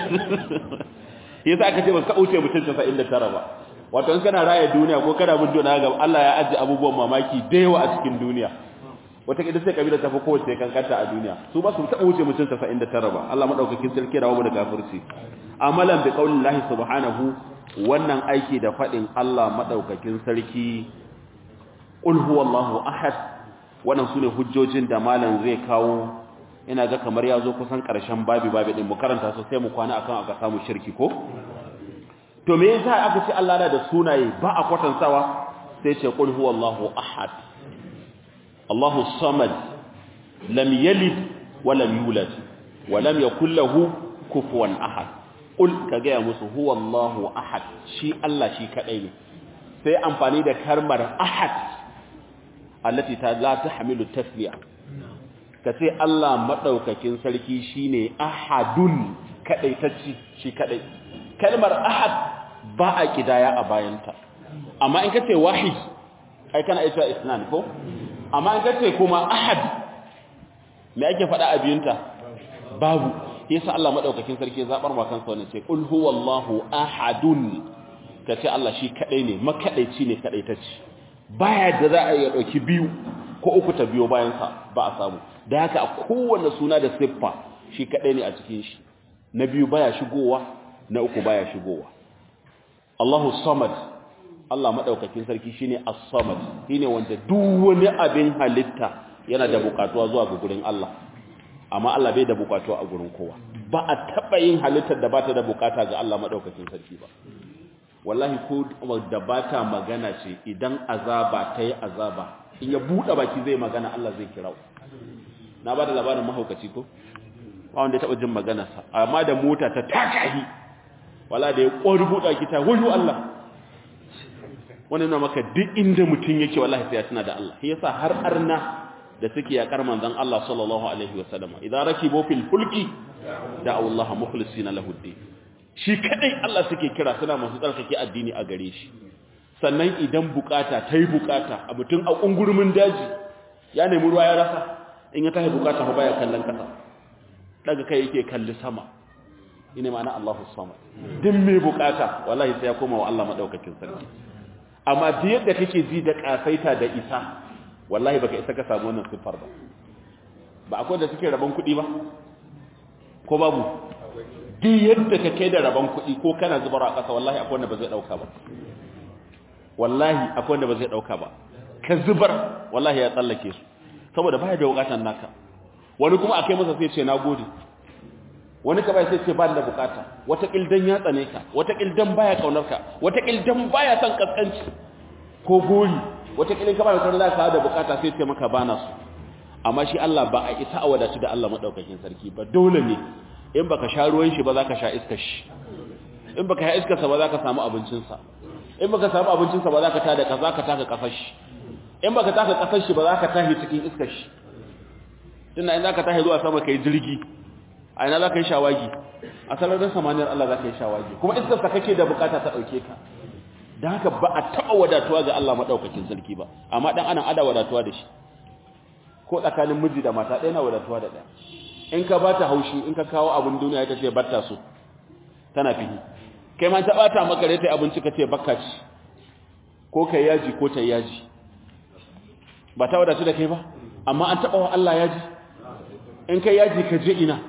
yasa aka ce ba ka wuce mutum 99 ba wato in kana raya duniya ko kana bin duniya ga Allah ya ajiye abubuwan mamaki da yawa a cikin duniya wata kida sai kabila ta fi kowace kankanta a duniya su ba su taɓa wuce mutum 99 ba Allah madaukakin sarki rawa da kafirci amalan bi qaulillahi subhanahu wannan aiki da fadin Allah madaukakin sarki qul huwallahu ahad wannan sune hujjojin da malam zai kawo ina ga kamar ya zo kusan karshen babi babi din mu karanta su sai mu kwana akan aka samu shirki ko to me yasa aka ce Allah na da sunaye ba a kwatantawa sai ce qul huwallahu ahad Allahu samad lam yalid wa lam yulad wa lam yakul lahu kufuwan ahad qul ka ga musu huwallahu ahad shi Allah shi kadai ne sai amfani da kalmar ahad allati ta la tahmilu tasliya kace Allah madaukakin sarki shine ahadun kadai tacci shi kadai kalmar ahad ba a kidaya a bayanta amma in kace wahid ai kana ita isnan ko amma in kace kuma ahad me ake faɗa a biyunta babu yasa Allah madaukakin sarki zabar ma kansa wannan ce qul huwallahu ahadun kace Allah shi kadai ne makadaici ne kadai tace baya da za a yi dauki biyu ko uku ta biyo bayan sa ba a samu da haka a kowanne suna da siffa shi kadai ne a cikin shi na biyu baya shigowa na uku baya shigowa Allahu samad Allah madaukakin sarki shine as-samad shine wanda duk wani abin halitta yana da bukatuwa zuwa ga gurin Allah amma Allah bai da bukatuwa a gurin kowa ba a taba yin halittar da bata da bukata ga Allah madaukakin sarki ba wallahi ko da bata magana ce idan azaba ta yi azaba in ya buɗe baki zai magana Allah zai kira na ba da labarin mahaukaci ko ba wanda ya taɓa jin maganarsa amma da mota ta takahi wala da ya ƙwari buɗe baki ta wayo Allah wani na maka duk inda mutum yake wallahi sai ya tuna da Allah shi yasa har arna da suke yakar manzon Allah sallallahu alaihi wasallam idan rakibu fil fulki da Allah mukhlisina lahu din shi kadai Allah suke kira suna masu tsarkake addini a gare shi sannan idan bukata ta yi bukata a mutum a ƙungurmin daji ya nemi ruwa ya rasa in ya tahi bukata ba baya kallon ƙasa daga kai yake kalli sama ina ma'ana Allahu samad din mai bukata wallahi sai ya koma wa Allah madaukakin sarki amma duk yadda kake ji da kasaita da isa wallahi baka isa ka samu wannan sifar ba ba akwai da suke rabon kuɗi ba ko babu duk yadda ka kai da rabon kuɗi ko kana zubar a ƙasa wallahi akwai wanda ba zai ɗauka ba wallahi akwai wanda ba zai ɗauka ba ka zubar wallahi ya tsallake su saboda baya da bukatan naka wani kuma akai masa sai ce na gode wani ka bai sai ce ba da bukata wata kildan ya tsane ka wata kildan baya kaunar ka wata kildan baya son kaskanci ko gori wata kilin ka ba da ka da bukata sai ce maka bana su amma shi Allah ba a isa a wadatu da Allah madaukakin sarki ba dole ne in baka sha ruwan shi ba za ka sha iskar shi in baka sha iskar sa ba za ka samu abincin sa in baka samu abincin sa ba za ka tada ka za ka taka kafar shi in baka taka kafar shi ba za ka tahi cikin iskar shi tunda in za ka tahi zuwa sama kai jirgi a ina za ka yi shawagi a sararin samaniyar Allah za ka yi shawagi kuma iskar sa kake da bukata ta dauke ka dan haka ba a taba wadatuwa ga Allah madaukakin sarki ba amma dan anan ada wadatuwa da shi ko tsakanin miji da mata ɗaya na wadatuwa da ɗaya in ka bata haushi in ka kawo abin duniya ita ce batta so tana fihi kai ma ta bata maka rai ta abinci ka ce bakka ci ko kai yaji ko ta yaji ba ta wadatu da kai ba amma an taba wa Allah yaji in kai yaji ka je ina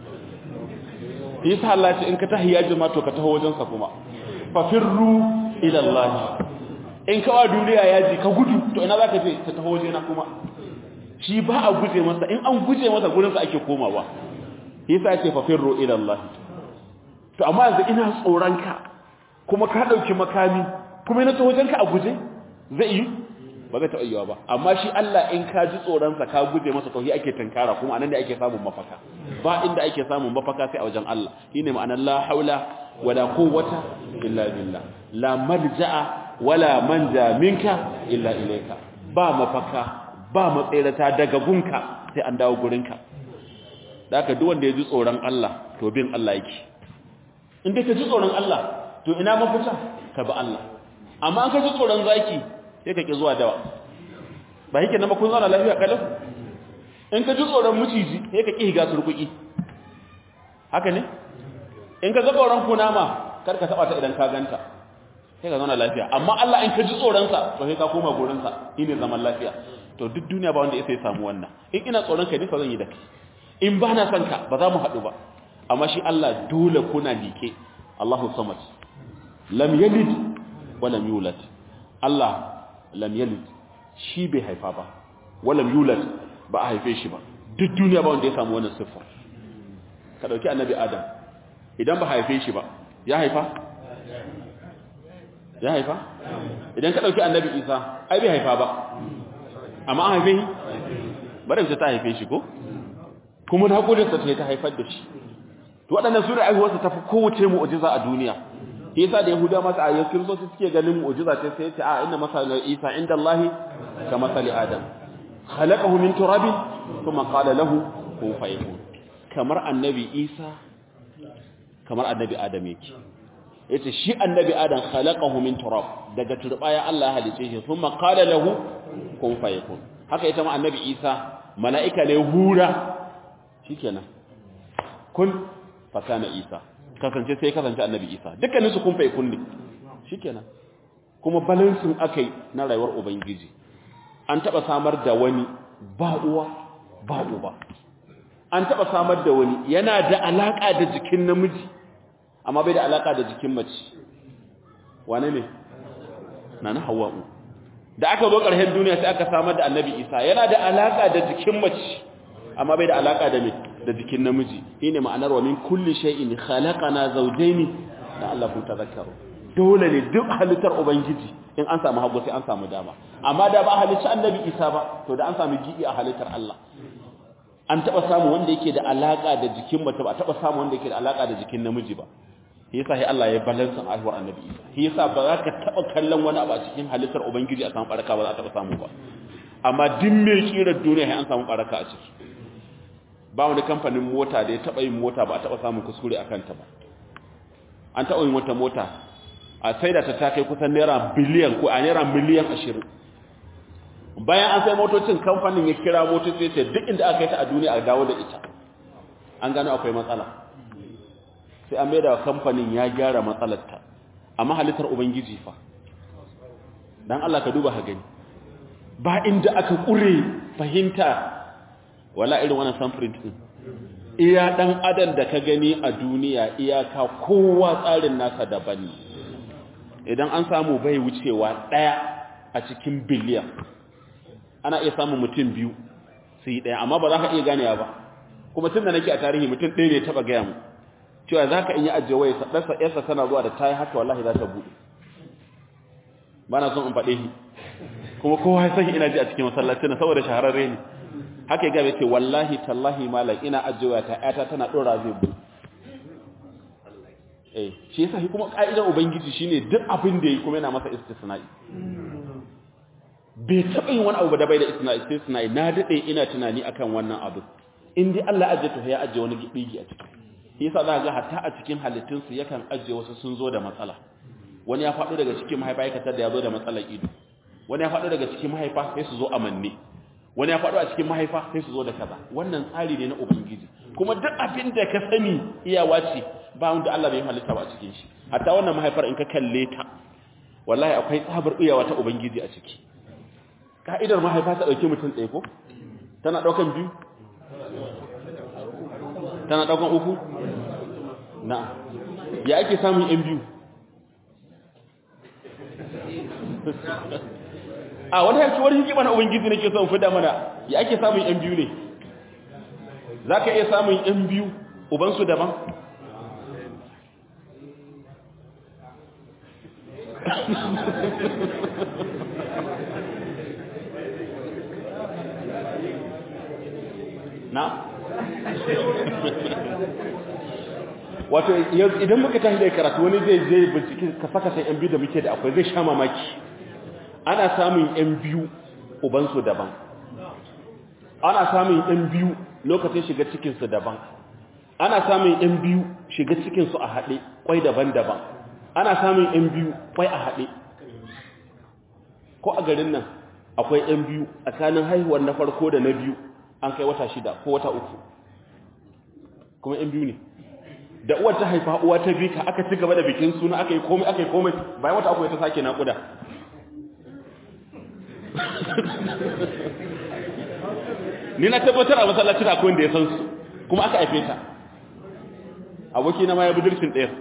yasa Allah ce in ka tahi yaji ma to ka taho wajen sa kuma fa firru ila Allah in ka wa duniya yaji ka gudu to ina zaka je ta taho wajena kuma shi ba a guje masa in an guje masa gurinsa ake komawa yasa ce fa firru ila Allah to amma yanzu ina tsoron ka kuma ka dauki makami kuma ina tawajen ka a guje zai yi ba zai taɓa yiwa ba amma shi Allah in ka ji tsoron sa ka guje masa to shi ake tankara kuma anan ne ake samun mafaka ba inda ake samun mafaka sai a wajen Allah shine ma'anar la haula wala quwwata illa billah la malja'a wala manja minka illa ilayka ba mafaka ba matsayarata daga gunka sai an dawo gurinka da aka duk wanda ya ji tsoron Allah to bin Allah yake in dai ka ji tsoron Allah to ina mafita ka bi Allah amma an ka ji tsoron zaki sai ka ki zuwa dawa ba yake na makon zauna lafiya kalau in ka ji tsoron muciji sai ka ki higa surkuki haka ne in ka ga tsoron kunama kar ka taba ta idan ka ganta sai ka zauna lafiya amma Allah in ka ji tsoron sa to sai ka koma gurin sa shine zaman lafiya to duk duniya ba wanda ya sai samu wannan in ina tsoron ka nisa zan yi da kai in ba na son ka ba za mu haɗu ba amma shi Allah dole kuna like Allahu samad lam yalid wa lam yulad Allah lam yalid shi bai haifa ba wa lam yulad ba a haife shi ba duk duniya ba wanda ya samu wannan siffa ka dauki annabi Adam idan ba haife shi ba ya haifa ya haifa idan ka dauki annabi Isa ai bai haifa ba amma an haife shi bari ta haife shi ko kuma na kodinsa ta ta haifar da shi to waɗannan su da aihuwarsa ta fi kowace mu'ujiza a duniya shi yasa da yahuda masa ayyukan kiristoci suke ganin mu'ujiza ce sai ce a inna masala isa inda allahi ka masali adam khalaqahu min turabin thumma qala lahu kun fayakun kamar annabi isa kamar annabi adam yake yace shi annabi adam khalaqahu min turab daga turbaya Allah ya halice shi thumma qala lahu kun fayakun haka ita ma annabi isa mala'ika ne hura shikenan kun fakana isa kasance sai kasance annabi isa dukkanin su kun fayakun ne shikenan kuma balansin akai na rayuwar ubangiji an taba samar da wani ba uwa ba uba an taba samar da wani yana da alaka da jikin namiji amma bai da alaka da jikin mace wane ne na na hawa'u da aka zo ƙarshen duniya sai aka samar da annabi isa yana da alaka da jikin mace amma bai da alaka da me da jikin namiji shine ma'anar wa min kulli shay'in khalaqana zawjayn da Allah kun tazakkaru dole ne duk halittar ubangiji in an samu hagu sai an samu dama amma da ba halicci annabi isa ba to da an samu gidi a halittar Allah an taba samu wanda yake da alaka da jikin mace ba taba samu wanda yake da alaka da jikin namiji ba shi yasa sai Allah ya balansa aihuwar annabi isa shi yasa ba za ka taba kallon wani abu a cikin halittar ubangiji a samu baraka ba za a taba samu ba amma duk mai kirar duniya sai an samu baraka a ciki ba wani kamfanin mota da ya taba yin mota ba a taba samun kuskure a kanta ba an taba yin wata mota a saida ta ta kai kusan naira biliyan ko a naira miliyan ashirin bayan an sai motocin kamfanin ya kira motoci sai duk inda aka yi ta a duniya a dawo da ita an gano akwai matsala sai an mai da kamfanin ya gyara matsalarta amma halittar ubangiji fa dan Allah ka duba ha gani ba inda aka kure fahimta wala irin wannan samfurin din iya dan adam da ka gani a duniya iyaka kowa tsarin nasa daban ne idan an samu bai wucewa daya a cikin biliyan ana iya samun mutum biyu su yi daya amma ba za ka iya ganewa ba kuma tun da nake a tarihi mutum ɗaya ne taɓa gaya mu cewa za ka iya ajiye waya ɗansa ƴarsa tana zuwa da ta yi haka wallahi za ta buɗe ba na son in faɗe shi kuma kowa ya san ina ji a cikin masallaci na saboda shahararre ne haka ya gabe ce wallahi tallahi malam ina ajiye waya ta ƴata tana ɗora zai buɗe eh shi yasa kuma ka'idar ubangiji shine duk abin da yi kuma yana masa istisna'i bai taɓa yin wani abu da bai da istisna'i na daɗe ina tunani akan wannan abu in dai Allah ajiye to ya ajiye wani gibigi a ciki shi yasa za ga hatta a cikin halittun su yakan ajiye wasu sun zo da matsala wani ya faɗo daga cikin mahaifa ya katar da ya zo da matsalar ido wani ya faɗo daga cikin mahaifa sai su zo a manne wani ya faɗo a cikin mahaifa sai su zo da kaza wannan tsari ne na ubangiji kuma duk abin da ka sani iyawa ce ba wanda Allah bai halitta ba a cikin shi hatta wannan mahaifar in ka kalle ta wallahi akwai tsabar iyawa ta ubangiji a ciki ka'idar mahaifa ta dauki mutum ɗaya ko tana daukan biyu tana daukan uku na ya ake samun yan biyu a wani yanki wani hikima na ubangiji nake son fida mana ya ake samun yan biyu ne za ka iya samun yan biyu ubansu daban na wato idan muka tashi da karatu wani zai zai bincike ka saka sai yan biyu da muke da akwai zai sha mamaki ana samun yan biyu ubansu daban ana samun yan biyu lokacin shiga cikinsu daban ana samun yan biyu shiga cikinsu a haɗe kwai daban-daban ana samun yan biyu kwai a haɗe ko a garin nan akwai yan biyu tsakanin haihuwar na farko da na biyu an kai wata shida ko wata uku kuma yan biyu ne da uwar ta haifa uwa ta bi ka aka ci gaba da bikin suna aka yi komai aka yi komai bayan wata uku ta sake naƙuda ni na tabbatar a masallacin akwai wanda ya san su kuma aka haife ta aboki na ma ya budurcin ɗaya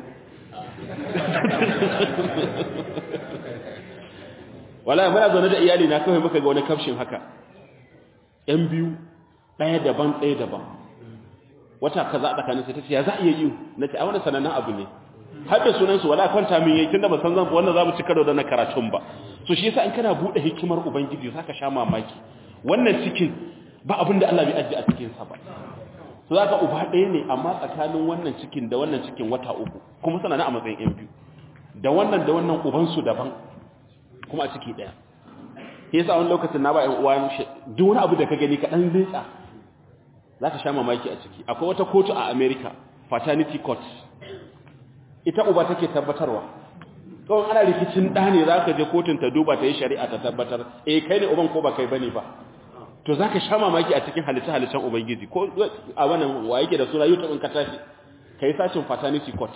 wala muna zaune da iyali na kawai muka ga wani kafshin haka yan biyu ɗaya daban ɗaya daban wata kaza a tsakanin sai ta ce ya za a iya yi na ce a wani sanannen abu ne har da sunansu wala kwanta min yayi tunda ba san zan wannan zamu ci karo da na karatun ba so shi yasa in kana bude hikimar ubangiji zaka sha mamaki wannan cikin ba abin da Allah bai ajiye a cikin sa ba so zaka uba ɗaya ne amma tsakanin wannan cikin da wannan cikin wata uku kuma suna na a matsayin yan biyu da wannan da wannan uban su daban kuma a ciki ɗaya yasa wani lokacin na ba ƴan uwa duk wani abu da ka gani ka dan leƙa za ka sha mamaki a ciki akwai wata kotu a america paternity court ita uba take tabbatarwa kawai ana rikicin ɗa ne za ka je kotun ta duba ta yi shari'a ta tabbatar eh kai ne uban ko ba kai bane ba to za ka sha mamaki a cikin halitta-halittar ubangiji ko a wannan wa yake da suna youtube in ka tashi ka yi sashin paternity court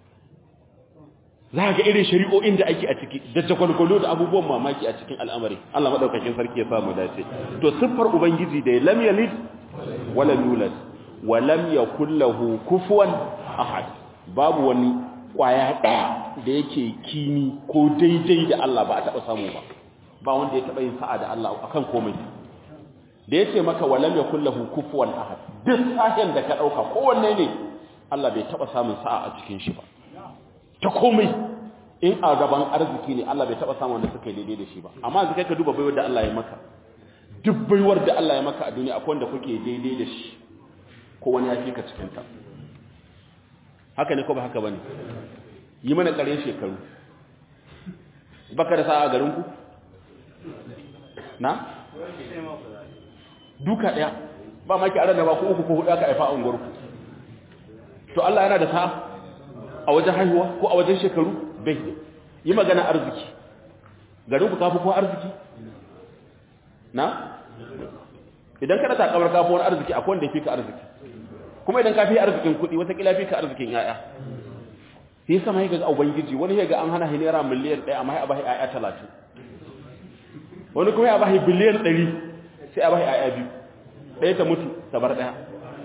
za ga irin shari'o'in da ake a ciki da jagwalgwalo da abubuwan mamaki a cikin al'amari Allah maɗaukakin sarki ya samu dace to siffar ubangiji da lam yalid wala yulad wa lam yakul lahu kufuwan ahad babu wani kwaya daya da yake kini ko daidai da Allah ba a taba samu ba ba wanda ya taba yin sa'a da Allah akan komai da yace maka walam yakul lahu kufuwan ahad duk sahin da ka dauka kowanne ne Allah bai taba samun sa'a a cikin shi ba ta komai in a gaban arziki ne Allah bai taba samun wanda suka yi daidai da shi ba amma yanzu kai ka duba baiwar da Allah ya maka duk baiwar da Allah ya maka a duniya akwai wanda kuke daidai da shi ko wani ya fi ka cikin ta haka ne ko ba haka bane yi mana ƙarin shekaru baka da sa'a garin ku na duka daya ba maki a ranar ba ku uku ko hudu aka haifa a unguwarku to Allah yana da sa'a a wajen haihuwa ko a wajen shekaru bai yi magana arziki garin ku kafi ko arziki na idan kada ta kamar kafi wani arziki akwai wanda ya fi ka arziki kuma idan ka fi arzikin kuɗi watakila fi ka arzikin yaya sai sama ya ga ubangiji wani ya ga an hana naira miliyan ɗaya amma ya bashi yaya talatin wani kuma ya bashi biliyan ɗari sai a bashi yaya biyu ɗaya ta mutu ta bar ɗaya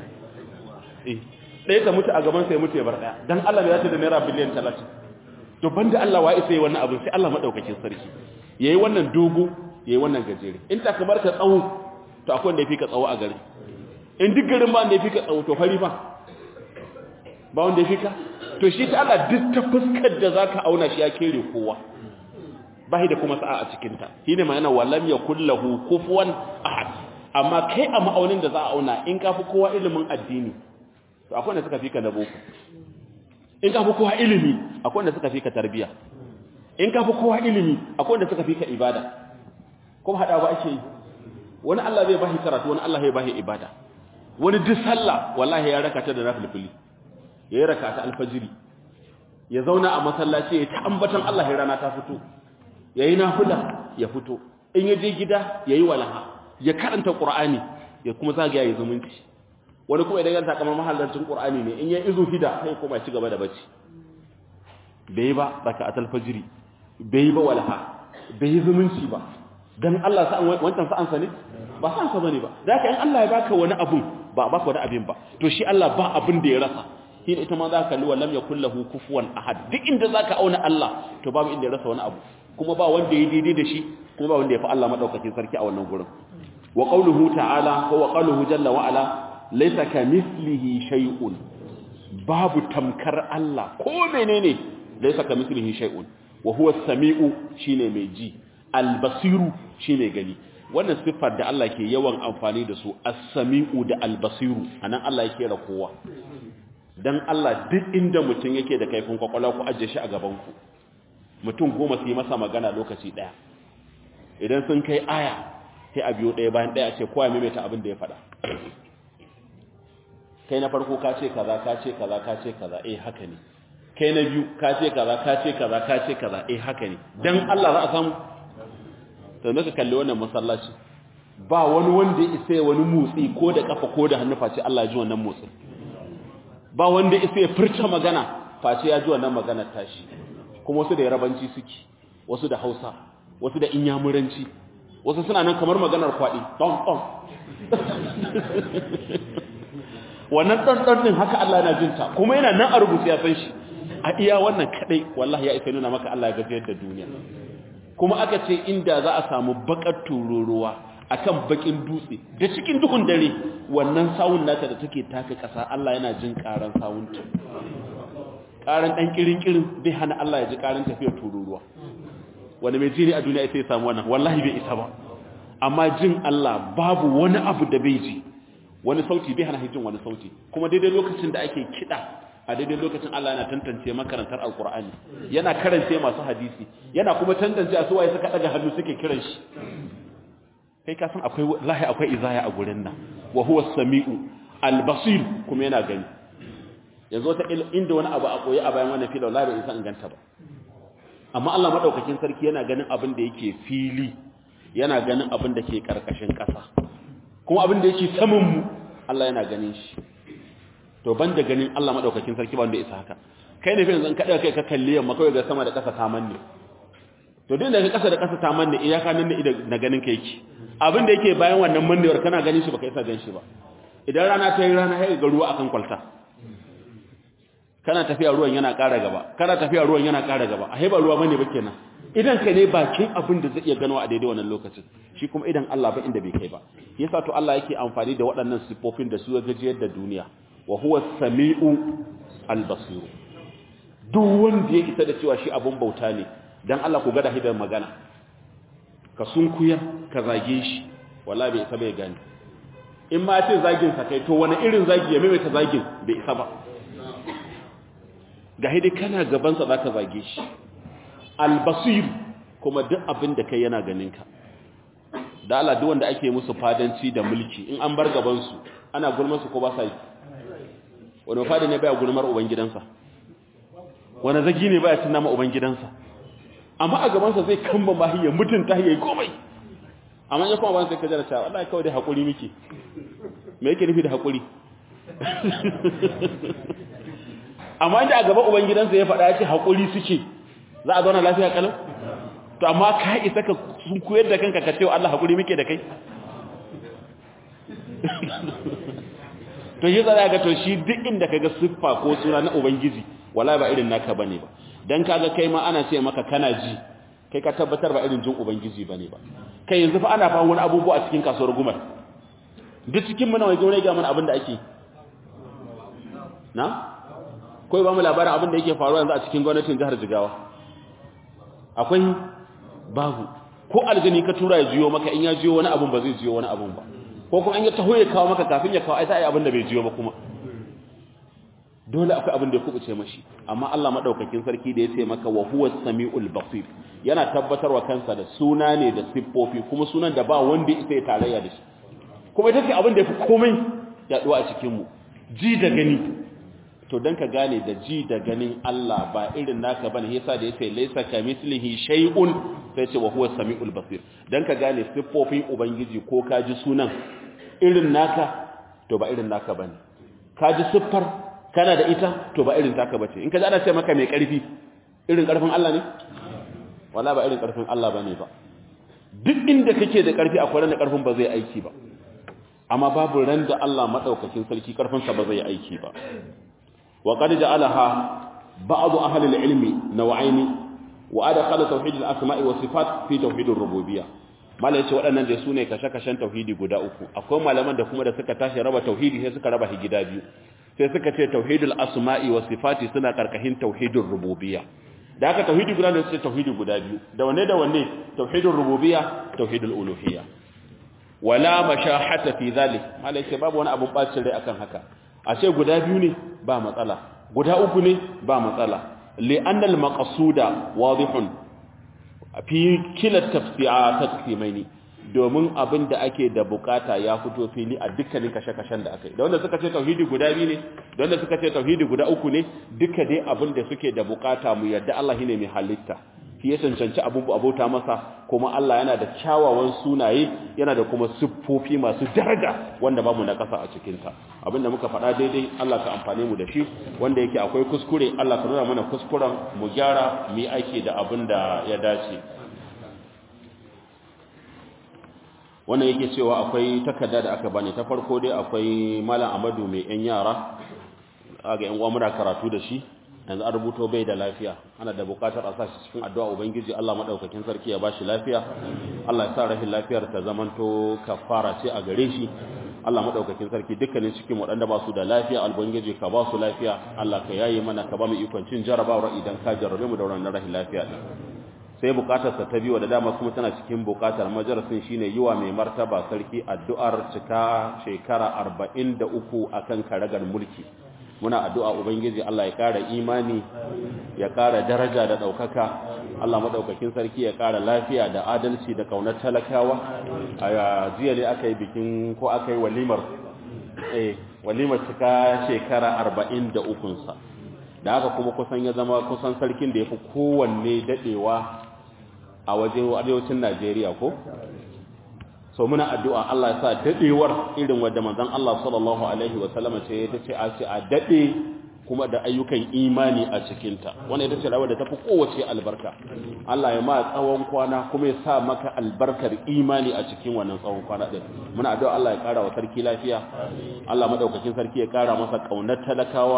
ɗaya ta mutu a gaban sai mutu ya bar ɗaya don Allah ne ya ce da naira biliyan talatin to banda Allah wa isa yi wannan abin sai Allah maɗaukakin sarki ya yi wannan dogo ya yi wannan gajere in ta kamar ka tsawo to akwai wanda ya fi ka tsawo a gari in duk garin ba wanda ya fi ka tsawo to fari ba ba wanda ya fi ka to shi ta Allah duk ta fuskar da za ka auna shi ya kere kowa ba da kuma sa'a a cikinta shi ne ma'ana walam ya kullahu kufuwan ahad amma kai a ma'aunin da za a auna in ka fi kowa ilimin addini to akwai wanda suka fi ka na boko in ka fi kowa ilimi akwai wanda suka fi ka tarbiya in ka fi kowa ilimi akwai wanda suka fi ka ibada kuma hada ba ake yi wani Allah zai bashi karatu wani Allah ya bashi ibada wani duk sallah wallahi ya raka ta da nafilfili ya raka ta alfajiri ya zauna a masallaci ya ta ambatan Allah ya rana ta fito yayi nafila ya fito in ya je gida yayi walaha ya karanta qur'ani ya kuma zagaya ya zumunci wani kuma idan ya ta kamar mahallancin qur'ani ne in ya izu hida sai kuma ya ci gaba da bacci bai ba raka alfajiri bai ba walaha bai zumunci ba dan Allah sa'an wancan sa'an sa ne ba sa'an sa bane ba zaka in Allah ya baka wani abun ba baka wani abin ba to shi Allah ba abin da ya rasa shi ita ma zaka kalli wallam yakul lahu kufuwan ahad duk inda zaka auna Allah to babu inda ya rasa wani abu kuma ba wanda ya daidai da shi kuma ba wanda ya fi Allah madaukakin sarki a wannan gurin wa qawluhu ta'ala wa qawluhu jalla wa ala laysa kamithlihi shay'un babu tamkar Allah ko menene laysa kamithlihi shay'un wa huwa as-sami'u shine mai ji al-basiru shine gani wannan siffar da Allah ke yawan amfani da su as-sami'u da al-basiru anan Allah yake ra kowa dan Allah duk inda mutum yake da kaifin kwakwalwa ku ajiye shi a gaban ku mutum goma su yi masa magana lokaci daya idan sun kai aya sai a biyo daya bayan daya ce kowa ya maimaita abin da ya faɗa kai na farko ka ce kaza ka ce kaza ka ce kaza eh haka ne kai na biyu ka ce kaza ka ce kaza ka ce kaza eh haka ne dan Allah za a samu to naka kalli wannan masallaci ba wani wanda ya isa wani motsi ko da kafa ko da hannu face Allah ya ji wannan motsin ba wanda ya isa ya furta magana face ya ji wannan magana tashi kuma wasu da yarabanci suke wasu da Hausa wasu da inyamuranci wasu suna nan kamar maganar kwadi don don wannan don don din haka Allah yana jinta kuma yana nan a rubuce ya san shi a iya wannan kadai wallahi ya isa nuna maka Allah ya gajiyar da duniya kuma aka ce inda za a samu bakar tururuwa akan bakin dutse da cikin duhun dare wannan sawun nata da take taka kasa Allah yana jin karan sawunta karan dan kirin kirin bai hana Allah ya ji karan tafiyar tururuwa wanda mai jini a duniya sai ya samu wannan wallahi bai isa ba amma jin Allah babu wani abu da bai ji wani sauti bai hana jin wani sauti kuma daidai lokacin da ake kida a daidai lokacin Allah yana tantance makarantar alkur'ani yana karance masu hadisi yana kuma tantance a suwaye suka daga hannu suke kiran shi kai ka san akwai lahi akwai izaya a gurin nan wa huwa samiu albasir kuma yana gani yanzu ta inda wani abu a koyi a bayan wannan fili wallahi bai isa inganta ba amma Allah madaukakin sarki yana ganin abin da yake fili yana ganin abin da ke karkashin ƙasa kuma abin da yake saman mu Allah yana ganin shi to banda ganin Allah madaukakin sarki ba wanda isa haka kai ne fa yanzu ka kai ka kalli yamma kawai ga sama da ƙasa ta manne to din da ƙasa da ƙasa ta manne iyaka nan da na ganin ka yake abin da yake bayan wannan mannewar kana ganin shi baka isa gan shi ba idan rana ta yi rana sai ga ruwa akan kwalta kana tafiya ruwan yana ƙara gaba kana tafiya ruwan yana ƙara gaba a ba ruwa bane ba kenan idan ka ne bakin abin da zai iya gano a daidai wannan lokacin shi kuma idan Allah ba inda bai kai ba yasa to Allah yake amfani da waɗannan sifofin da su ga gajiyar da duniya wa huwa samiu al-basir duk wanda ya isa da cewa shi abun bauta ne dan Allah ku ga da hidar magana ka sunkuyar ka zage shi wallahi bai isa bai gani in ma ce zagin sa kai to wani irin zagi ya maimaita zagin bai isa ba ga hidai kana gaban sa zaka zage shi albasir kuma duk abin da kai yana ganin ka da Allah duk wanda ake musu fadanci da mulki in an bar gaban su ana gulmar su ko ba sa yi wani fada ne baya gulmar uban gidansa wani zagi ne baya tunna ma uban gidansa amma a gaban sa zai kamba mahiyya mutunta yayi komai amma ya kuma ban sai ka jira cewa wallahi kawai dai hakuri miki me yake nufi da hakuri amma inda a gaban uban gidansa ya faɗa ya ce hakuri suke za a zauna lafiya kalau to amma ka isa ka sun koyar da kanka ka cewa Allah hakuri muke da kai to yi tsara ga to shi duk inda kaga siffa ko suna na ubangiji wallahi ba irin naka bane ba dan kaga kai ma ana ce maka kana ji kai ka tabbatar ba irin jin ubangiji bane ba kai yanzu fa ana fa wani abubuwa a cikin kasuwar gumar duk cikin muna waje wani ga mana abin da ake na koi ba mu labarin abin da yake faruwa yanzu a cikin gwamnatin jihar Jigawa akwai babu ko aljani ka tura ya jiyo maka in ya jiyo wani abun ba zai jiyo wani abun ba ko kuma an ya taho ya kawo maka kafin ya kawo ai sai abin da bai jiyo ba kuma dole akwai abin da ya kubuce mashi amma Allah madaukakin sarki da ya ce maka wa huwa samiul basir yana tabbatarwa kansa da suna ne da siffofi kuma sunan da ba wanda isa ya tarayya da shi kuma ita ce abin da yafi komai yaduwa a cikin mu ji da gani to dan ka gane da ji da ganin Allah ba irin naka bane yasa da yace laysa kamislihi shay'un sai ce wa huwa samiul basir dan ka gane siffofin ubangiji ko ka ji sunan irin naka to ba irin naka bane ka ji siffar kana da ita to ba irin taka bace in ka ji ana ce maka mai karfi irin karfin Allah ne wala ba irin karfin Allah bane ba duk inda kake da karfi akwai ran da karfin ba zai aiki ba amma babu ran da Allah madaukakin sarki karfin sa ba zai aiki ba wa qad ja'alaha ba'd ahli al-ilmi naw'aini wa adkhala tauhid al-asma'i wa sifat fi tauhid ar-rububiyyah malai ce waɗannan da su ne kashe-kashen tauhidi guda uku akwai malaman da kuma da suka tashi raba tauhidi sai suka raba shi gida biyu sai suka ce tauhidul asma'i wa sifati suna karkashin tauhidur rububiyya da haka tauhidi guda ne sai tauhidi guda biyu da wanne da wanne tauhidur rububiyya tauhidul uluhiyya wala mashahata fi zalik malai ce babu wani abun bacin rai akan haka a ce guda biyu ne ba matsala guda uku ne ba matsala li'anna al-maqsuda wadihun fi kila tafsi'a taqsimaini domin abin da ake da bukata ya fito fili a dukkanin kashe-kashen da aka yi da wanda suka ce tauhidi guda biyu ne da wanda suka ce tauhidi guda uku ne duka dai abin da suke da bukata mu yadda Allah shine mai halitta shi ya cancanci abin abota masa kuma Allah yana da kyawawan sunaye yana da kuma siffofi masu daraja wanda bamu na kasa a cikin ta abinda muka faɗa daidai Allah ka amfane mu da shi wanda yake akwai kuskure Allah ka nuna mana kuskuren mu gyara mu yi aiki da abin da ya dace wannan yake cewa akwai takarda da aka bani ta farko dai akwai malam Amadu mai yan yara aga yan uwa muna karatu da shi yanzu an rubuto bai da lafiya ana da bukatar a sashi cikin addu'a ubangiji Allah madaukakin sarki ya bashi lafiya Allah ya sa rahin lafiyar ta zamanto kafara ce a gare shi Allah madaukakin sarki dukkanin cikin waɗanda ba su da lafiya albangiji ka ba su lafiya Allah ka yayi mana ka ba mu ikon cin jarabawar idan ka jarrabe mu da wannan rahin lafiya din sai bukatarsa ta biyu da dama kuma tana cikin bukatar majalisin shine yiwa mai martaba sarki addu'ar cika shekara 43 akan karagar mulki muna addu'a ubangiji Allah ya kara imani ya kara daraja da daukaka Allah madaukakin sarki ya kara lafiya da adalci da kaunar talakawa a jiya ne aka yi bikin ko aka yi walimar eh walimar cika shekara 43 sa da haka kuma kusan ya zama kusan sarkin da ya fi kowanne dadewa a wajen arewacin Najeriya ko so muna addu'a Allah ya sa dadewar irin wanda manzon Allah sallallahu alaihi wasallam ce ta ce a ce a dade kuma da ayyukan imani a cikin ta wannan ita ce rawar da tafi kowace albarka Allah ya ma tsawon kwana kuma ya sa maka albarkar imani a cikin wannan tsawon kwana din muna addu'a Allah ya kara wa sarki lafiya Allah madaukakin sarki ya kara masa kaunar talakawa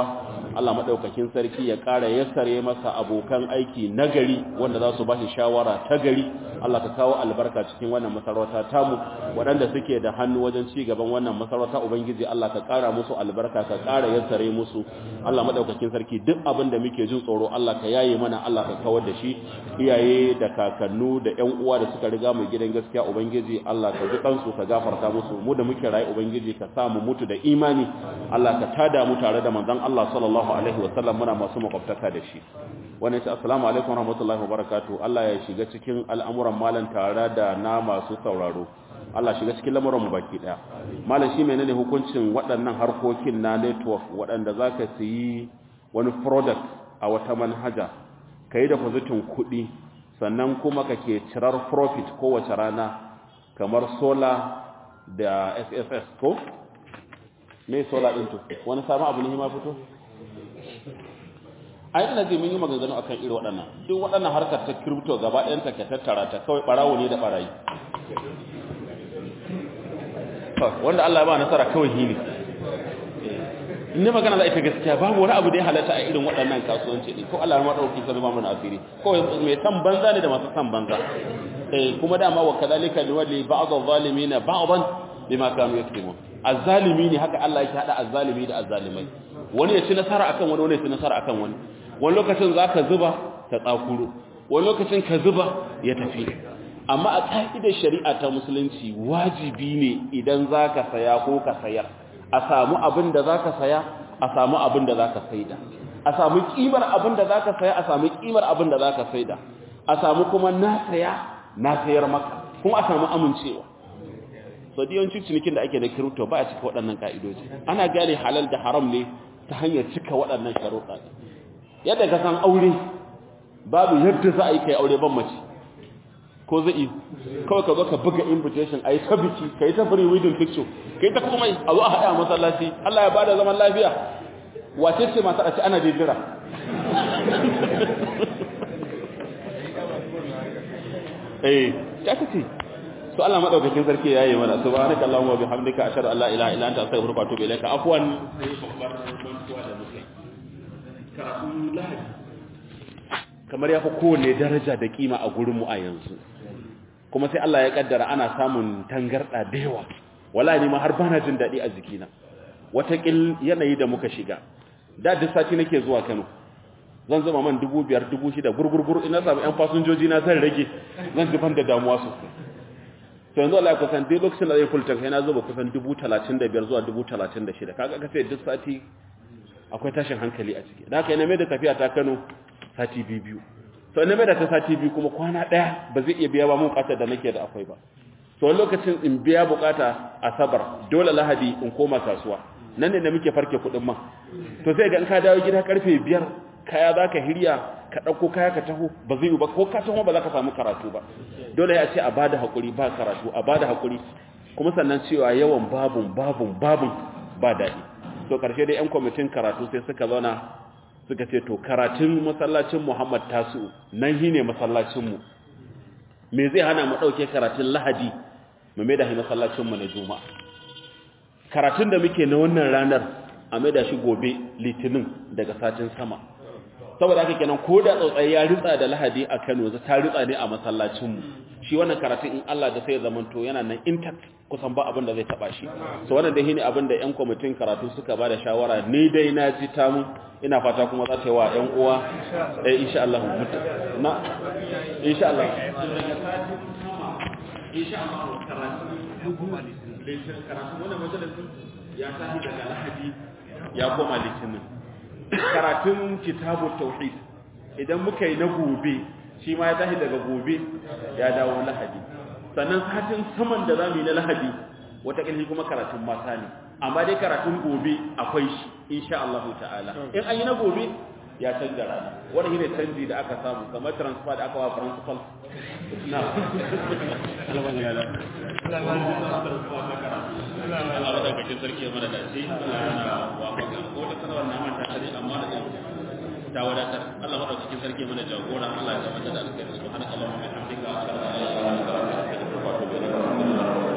Allah madaukakin sarki ya ƙara yassare masa abokan aiki nagari wanda za su bashi shawara ta gari Allah ka kawo albarka cikin wannan masarauta tamu waɗanda suke da hannu wajen ci gaban wannan masarauta ubangiji Allah ka ƙara musu albarka ka ƙara yassare musu Allah madaukakin sarki duk abin da muke jin tsoro Allah ka yaye mana Allah ka kawar da shi iyaye da kakannu da ƴan uwa da suka riga mu gidan gaskiya ubangiji Allah ka ji kansu ka gafarta musu mu da muke rayu ubangiji ka sa mu mutu da imani Allah ka tada mu tare da manzon Allah sallallahu alaihi wasallam muna masu makwabtaka da shi wannan shi assalamu alaikum warahmatullahi wabarakatuh Allah ya shiga cikin al'amuran malan tare da na masu sauraro Allah shiga cikin lamuran mu baki daya malam shi menene hukuncin waɗannan harkokin na network waɗanda zaka siyi wani product a wata manhaja kai da positin kuɗi sannan kuma kake cirar profit kowace rana kamar solar da SSS ko me solar din to wani sabon abu ne ma fito ai ina ji mun yi maganganu akan irin waɗannan duk waɗannan harkar ta crypto gaba ɗayan ta ka tattara ta kawai barawo ne da barayi wanda Allah ya ba nasara kawai hili in ne magana za ita gaskiya babu wani abu da ya halatta a irin waɗannan kasuwanci ne ko Allah ya maɗauki sai ba mu asiri kawai mai san banza ne da masu san banza eh kuma dama wa kadalika liwali ba'd adh-dhalimin ba'dan bima kanu yaktumun azzalimi ne haka Allah yake hada azzalimi da azzalimai wani ya ci nasara akan wani wani ya ci nasara akan wani wani lokacin zaka zuba ta tsakuro wani lokacin ka zuba ya tafi amma a ka'idar shari'a ta musulunci wajibi ne idan zaka saya ko ka sayar a samu abin da zaka saya a samu abin da zaka saida a samu kimar abin da zaka saya a samu kimar abin da zaka saida a samu kuma na saya na sayar maka kuma a samu amincewa so yawancin cinikin da ake da kirito ba a cika waɗannan ka'idoji ana gane halal da haram ne ta hanyar cika waɗannan sharuɗa yadda ka san aure babu yadda za a yi kai aure ban mace ko zai kawai ka zo ka buga invitation a yi ta biki ka yi ta free wedding picture ka yi ta komai a zo a haɗa masallaci Allah ya bada zaman lafiya wace ce masu a ci ana jejjira eh ta ce to Allah madaukakin sarki yayi mana subhanaka allahumma wa bihamdika ashhadu an la ilaha illa anta astaghfiruka wa atubu ilaika afwan sai babbar mantuwa da muke karatu lahadi kamar yafi kowanne daraja da kima a gurin mu a yanzu kuma sai Allah ya kaddara ana samun tangarda da yawa wallahi ma har bana jin dadi a jikina wata kil yanayi da muka shiga da duk sati nake zuwa Kano zan zama man 2500 6000 gurgurgur ina samu yan fasinjoji na zan rage zan ji ban da damuwa sosai to yanzu Allah ya kusan duk lokacin da zai fulta sai na zuba kusan 35,000 zuwa 36,000 kaga ka sai duk sati akwai tashin hankali a ciki da haka ina mai da tafiya ta Kano sati biyu to ina mai da ta sati biyu kuma kwana daya ba zai iya biya ba mun bukatar da nake da akwai ba to wani lokacin in biya bukata asabar dole lahadi in koma kasuwa nan ne da muke farke kuɗin man to sai ga in ka dawo gida karfe biyar kaya za ka hirya ka ɗauko kaya ka taho ba zai yi ba ko ka taho ba za ka samu karatu ba dole ya ce a bada haƙuri ba karatu a bada haƙuri kuma sannan cewa yawan babun babun babun ba daɗi to ƙarshe dai 'yan kwamitin karatu sai suka zauna suka ce to karatun masallacin muhammad tasu nan shi ne masallacinmu me zai hana mu ɗauke karatun lahadi mu mai da shi masallacinmu na juma'a karatun da muke na wannan ranar a mai da shi gobe litinin daga satin sama saboda haka kenan ko da tsautsayi ya ritsa da lahadi a Kano za ta ritsa ne a masallacinmu shi wannan karatu in Allah da sai ya zamanto yana nan intact kusan ba abin da zai taba shi so wannan dai shine abin da ƴan kwamitin karatu suka bada shawara ni dai na ji ta mu ina fata kuma za ta yi wa ƴan uwa eh insha Allah na insha Allah insha Allah karatu karatu wannan majalisin ya tafi daga lahadi ya koma litinin karatun kitabu tauhid idan muka yi na gobe shi ma ya tashi daga gobe ya dawo lahadi sannan satin saman da zamu yi na lahadi wata kalli kuma karatun mata ne amma dai karatun gobe akwai shi insha Allah ta'ala in an yi na gobe ya canza rana wani shine canji da aka samu kamar transfer da aka wa principal na Allah da kake sarki mana da shi wa ko da sanarwar na manta tare amma da ta wadatar Allah madaukakin sarki mana jagora Allah ya tabbatar da alkhairi subhanakallahumma wa bihamdika ashhadu an la ilaha illa anta astaghfiruka wa atubu ilaik